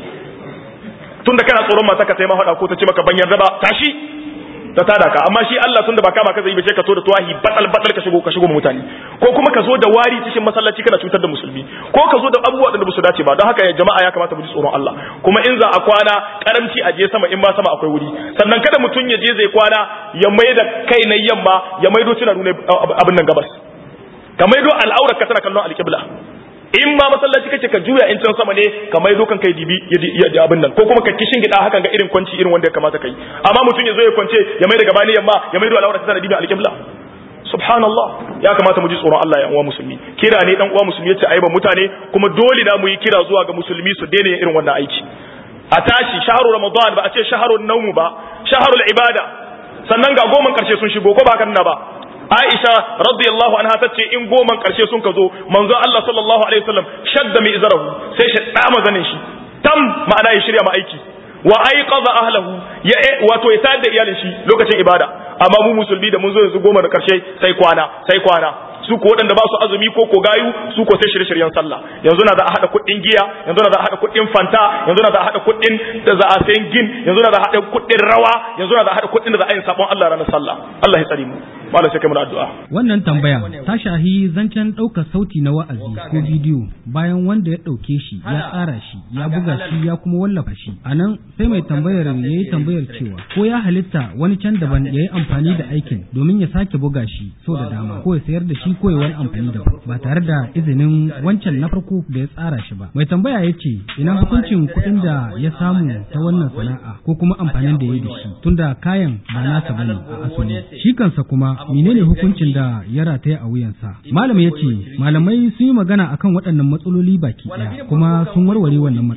tunda kana tsoron mata ka sai ma hada ko ta ce maka ban yarda ba tashi ta tada ka amma shi Allah tunda ba kama ka zai ba sai ka to da tuwahi batal batal ka shigo ka shigo mutane ko kuma ka zo da wari cikin masallaci kana cutar da musulmi ko ka zo da abubuwa da ba su dace ba don haka jama'a ya kamata mu ji tsoron Allah kuma in za a kwana karamci a je sama in ma sama akwai wuri sannan kada mutum ya je zai kwana ya mai da kai na yamma ya maido tuna nuna abin nan gabas ka maido al'aurar ka tana kallon alƙibla in ma masallaci kake ka juya in can sama ne ka maido kan kai dibi ya abin nan ko kuma ka kishin gida hakan ga irin kwanci irin wanda ya kamata kai amma mutum ya zo ya kwance ya mai da gabani yamma ya maido al'aurar ka tana dibi alƙibla subhanallah ya kamata mu ji tsoron Allah ya uwa musulmi kira ne dan uwa musulmi yace aiban mutane kuma dole na mu yi kira zuwa ga musulmi su daina irin wannan aiki a tashi shaharu ramadan ba a ce shaharun naumu ba shaharul ibada sannan ga goman karshe sun shigo ko ba kan na ba Aisha radiyallahu anha tace in goman karshe sun ka zo manzon Allah sallallahu alaihi wasallam shadda mi izarahu sai shi dama zanin shi tam ma'ana ya shirya ma aiki wa aiqadha ahlahu ya wato ya tada iyalin shi lokacin ibada amma mu musulmi da mun zo yanzu goma da karshe sai kwana sai kwana su ko waɗanda ba su azumi ko ko gayu su ko sai shirye-shiryen sallah yanzu na za a haɗa kuɗin giya yanzu na za a haɗa kuɗin fanta yanzu na za a haɗa kuɗin da za a sayan gin yanzu na za a haɗa kuɗin rawa yanzu na za a haɗa kuɗin da za a yi sabon Allah ranar sallah Allah ya tsare mu malam sai kai mu addu'a wannan tambaya ta shahi zancen ɗaukar sauti na wa'azi ko bidiyo bayan wanda ya ɗauke shi ya tsara shi ya buga shi ya kuma wallafa shi a nan sai mai tambayar ya yi tambayar cewa ko ya halitta wani can daban ya yi amfani da aikin domin ya sake buga shi sau da dama ko ya sayar da shi ko ya wani amfani da ba tare da izinin wancan na farko da ya tsara shi ba mai tambaya ya ce ina hukuncin kuɗin da ya samu ta wannan sana'a ko kuma amfanin da ya da shi tunda kayan ba nasa bane a asali shi kansa kuma menene hukuncin da ya rataya a wuyansa malam ya ce malamai sun yi magana akan waɗannan matsaloli baki ɗaya kuma sun warware wannan matsala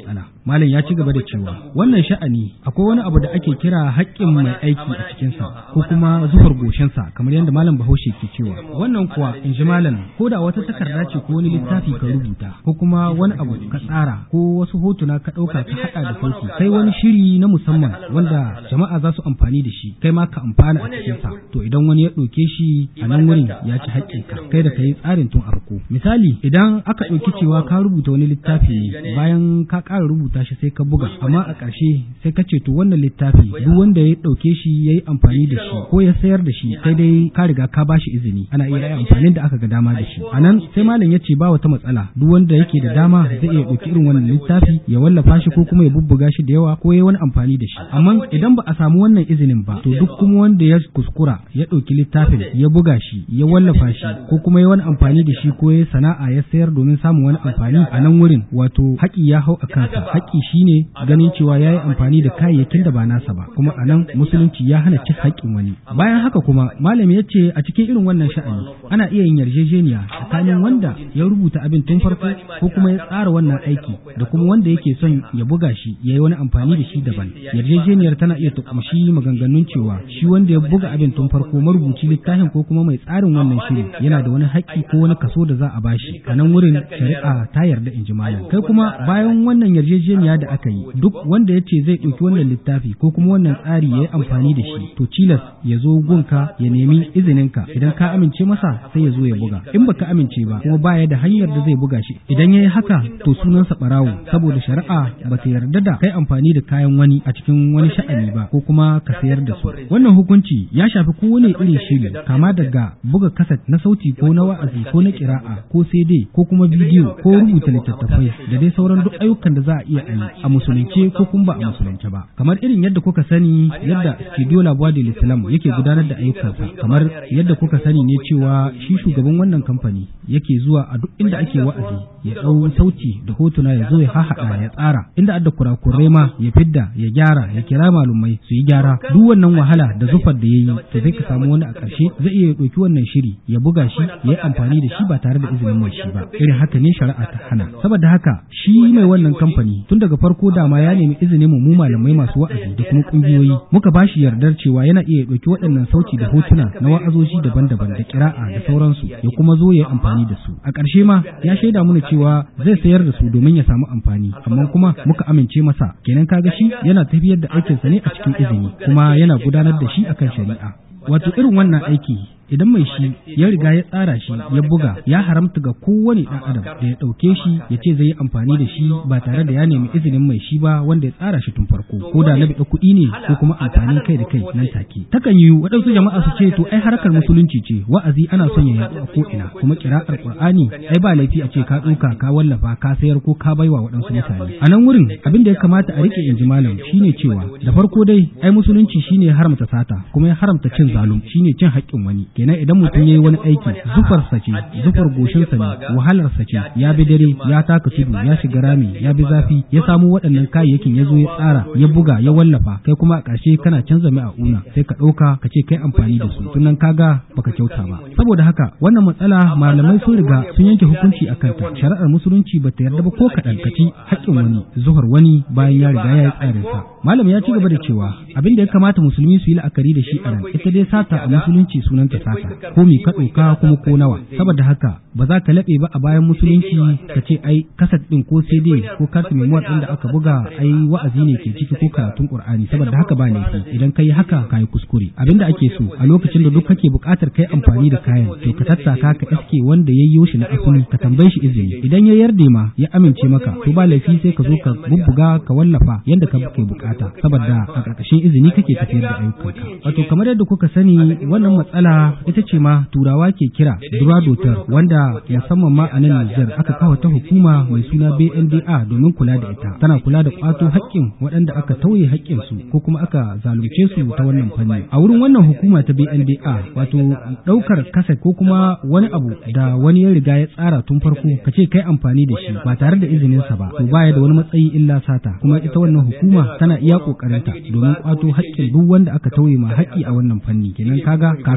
malam ya ci gaba da cewa wannan sha'ani akwai wani abu da ake kira haƙƙin mai aiki a cikinsa ko kuma zuhar goshinsa kamar yadda malam bahaushe ke cewa wannan kuwa in ji malam ko da wata takarda ce ko wani littafi ka rubuta ko kuma wani abu ka tsara ko wasu hotuna ka ɗauka ka haɗa da sauki sai wani shiri na musamman wanda jama'a za su amfani da shi kai ma ka amfana a cikinsa to idan wani ya ɗauke shi a nan wurin ya ci haƙƙinka kai da ka yi tsarin tun a farko misali idan aka ɗauki cewa ka rubuta wani littafi ne bayan ka ƙara rubuta shi sai ka buga amma a ƙarshe sai ka ce to wannan littafi duk wanda ya ɗauke shi ya yi amfani da shi ko ya sayar da shi sai dai ka riga ka ba shi izini ana iya yi amfanin da aka ga dama da shi a nan sai malam ya ce ba wata matsala duk wanda yake da dama zai iya ɗauki irin wannan littafi ya wallafa shi ko kuma ya bubbuga shi da yawa ko ya wani amfani da shi amma idan ba a samu wannan izinin ba to duk kuma wanda ya kuskura ya ɗauki littafin ya buga shi ya wallafa shi ko kuma ya wani amfani da shi ko ya sana'a ya sayar domin samun wani amfani a nan wurin wato haƙi ya hau a kansa haƙi shine ganin cewa ya yi amfani da kayayyakin da ba nasa ba kuma a nan musulunci ya hana cin haƙƙin wani bayan haka kuma malami ya ce a cikin irin wannan sha'ani ana iya yin yarjejeniya tsakanin wanda ya rubuta abin tun farko ko kuma ya tsara wannan aiki da kuma wanda yake son ya buga shi ya yi wani amfani da shi daban yarjejeniyar tana iya tukumshi maganganun cewa shi wanda ya buga abin tun farko marubuci littafin ko kuma mai tsarin wannan shiri yana da wani haƙƙi ko wani kaso da za a bashi a nan wurin shari'a ta yarda in ji malam kai kuma bayan wannan yarjejeniya da aka yi duk wanda ya ce zai ɗauki wannan littafi ko kuma wannan tsari ya yi amfani da shi to cilas ya zo gunka ya nemi izininka idan ka amince masa sai ya zo ya buga in baka amince ba kuma baya da hanyar da zai buga shi idan ya yi haka to sunansa ɓarawo saboda shari'a ba ta yarda da kai amfani da kayan wani a cikin wani sha'ani ba ko kuma ka sayar da su wannan hukunci ya shafi kowane irin shiri kama daga buga kaset na sauti ko na wa'azi ko na kira'a ko CD ko kuma bidiyo ko rubuta littattafai da dai sauran duk ayyukan da za a iya yi a musulunce ko kuma ba a musulunce ba kamar irin yadda kuka sani yadda studio labuwa da islam yake gudanar da ayyukansa kamar yadda kuka sani ne cewa shi shugaban wannan kamfani yake zuwa a duk inda ake wa'azi ya ɗau sauti da hotuna ya zo ya hahaɗa ya tsara inda adda kurakurai ma ya fidda ya gyara ya kira malumai su yi gyara duk wannan wahala da zufar da ya yi to sai ka samu wani a ƙarshe zai iya ɗauki wannan shiri ya buga shi ya yi amfani da shi ba tare da izinin mai shi ba irin haka ne shari'a ta hana saboda haka shi mai wannan kamfani tun daga farko dama ya nemi izinin mu malamai masu wa'azi da kuma kungiyoyi muka ba shi yardar cewa yana iya ɗauki waɗannan sauti da hotuna na wa'azoji daban-daban da kira'a da sauransu ya kuma zo ya yi amfani da su a ƙarshe ma ya shaida mana cewa zai sayar da su domin ya samu amfani amma kuma muka amince masa kenan kaga shi yana tafiyar da aikinsa ne a cikin izini kuma yana gudanar da shi akan shari'a wato irin wannan aiki idan mai shi ya riga ya tsara shi ya buga ya haramta ga kowane ɗan adam da ya ɗauke shi ya ce zai yi amfani da shi ba tare da ya nemi izinin mai shi ba wanda ya tsara shi tun farko ko da na biɗa kuɗi ne ko kuma amfanin kai da kai nan take takan yi waɗansu jama'a su ce to ai harkar musulunci ce wa'azi ana son ya yaɗu a ko ina kuma kira'ar qur'ani ai ba laifi a ce ka ɗauka ka wallafa ka sayar ko ka baiwa waɗansu mutane a nan wurin abin da ya kamata a rike inji malam shine cewa da farko dai ai musulunci shine haramta sata kuma ya haramta cin zalum shine cin haƙƙin wani kenan idan mutum ya yi wani aiki zufarsa ce zufar goshinsa ne wahalarsa ce ya bi dare ya taka tudu ya shiga rami ya bi zafi ya samu waɗannan kayayyakin ya zo ya tsara ya buga ya wallafa kai kuma a ƙarshe kana canza mai a una sai ka ɗauka ka ce kai amfani da su tunan kaga baka kyauta ba saboda haka wannan matsala malamai sun riga sun yanke hukunci a kanta shari'ar musulunci ba ta yarda ba ko kaɗan ka ci haƙƙin wani zuhar wani bayan ya riga ya yi tsarinsa malam ya ci gaba da cewa abin da ya kamata musulmi su yi la'akari da shi a nan ita dai sata a musulunci sunanta sata ko mi ka ɗauka kuma ko nawa saboda haka ba za ka laɓe ba a bayan musulunci ka ce ai kasat ɗin ko cd ko kartu memuwar ɗin da aka buga ai wa'azi ne ke ciki ko karatun qur'ani saboda haka ba laifi idan ka yi haka ka yi kuskure abinda ake so a lokacin da duk kake buƙatar kai amfani da kayan to ka tattaka ka iske wanda ya yi shi na asali ka tambaye shi izini idan ya yarda ma ya amince maka to ba laifi sai ka zo ka bubbuga ka wallafa yadda ka ke bukata saboda a ƙarƙashin izini kake tafiyar da ayyukanka wato kamar yadda kuka sani wannan matsala ita ce ma turawa ke kira duradotar wanda musamman ma a nan Nijar aka kawo ta hukuma mai suna BNDA domin kula da ita tana kula da kwato haƙƙin waɗanda aka tauye haƙƙin su ko kuma aka zalunce su ta wannan fanni a wurin wannan hukuma ta BNDA wato ɗaukar kaset ko kuma wani abu da wani ya riga ya tsara tun farko ka ce kai amfani da shi ba tare da izinin sa ba to baya da wani matsayi illa sata kuma ita wannan hukuma tana iya kokarinta domin kwato haƙƙin duk wanda aka tauye ma haƙƙi a wannan fanni kenan kaga kafin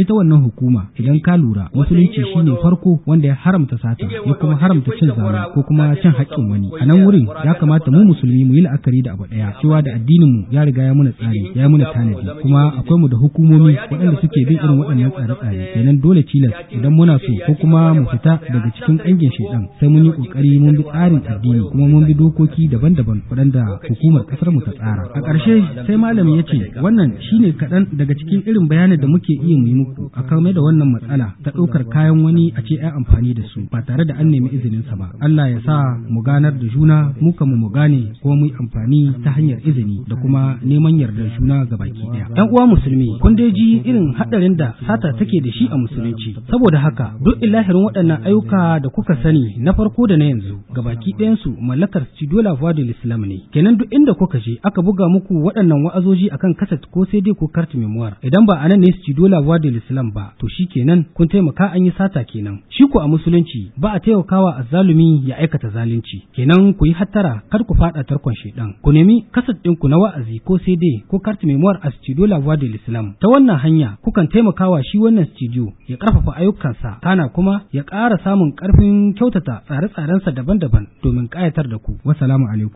ita wannan hukuma idan ka lura musulunci shine farko wanda ya haramta sata ya kuma haramta cin zalunci ko kuma cin haƙƙin wani a nan wurin ya kamata mu musulmi mu yi la'akari da abu ɗaya cewa da addinin mu ya riga ya muna tsari ya muna tanadi kuma akwai mu da hukumomi waɗanda suke bin irin waɗannan tsare-tsare kenan dole tilas idan muna so ko kuma mu fita daga cikin ƙangin shaidan sai mun yi ƙoƙari mun bi tsarin addini kuma mun bi dokoki daban-daban waɗanda hukumar ƙasar mu ta tsara a ƙarshe sai malami ya ce wannan shine kaɗan daga cikin irin bayanin da muke iya mu yi muku a kame da wannan matsala ta ɗaukar kayan wani a ce ai amfani da su ba tare da an nemi izinin sa ba Allah ya sa mu ganar da juna mu kan mu gane kuma mu yi amfani ta hanyar izini da kuma neman yardar juna ga baki ɗaya ɗan uwa musulmi kun dai ji irin haɗarin da sata take da shi a musulunci saboda haka duk ilahirin waɗannan ayyuka da kuka sani na farko da na yanzu ga baki ɗayansu mallakar Studio La Voix de l'Islam ne kenan duk inda kuka je aka buga muku waɗannan wa'azoji akan kaset ko sai dai ko carte memoire idan ba anan ne Studio La Voix de l'Islam ba to shi kenan kun taimaka an yi sata kenan shi ko a musulunci ba a taimakawa azzalumi ya aikata zalunci kenan ku yi hattara kar ku faɗa tarkon shedan ku nemi kaset ɗinku na wa'azi ko sai dai ko carte memoire a Studio La Voix de l'Islam ta wannan hanya kukan taimakawa shi wannan studio ya ƙarfafa ayyukansa kana kuma ya ƙara samun ƙarfin kyautata tsare-tsarensa daban-daban domin ƙayatar da ku. Wassalamu alaikum.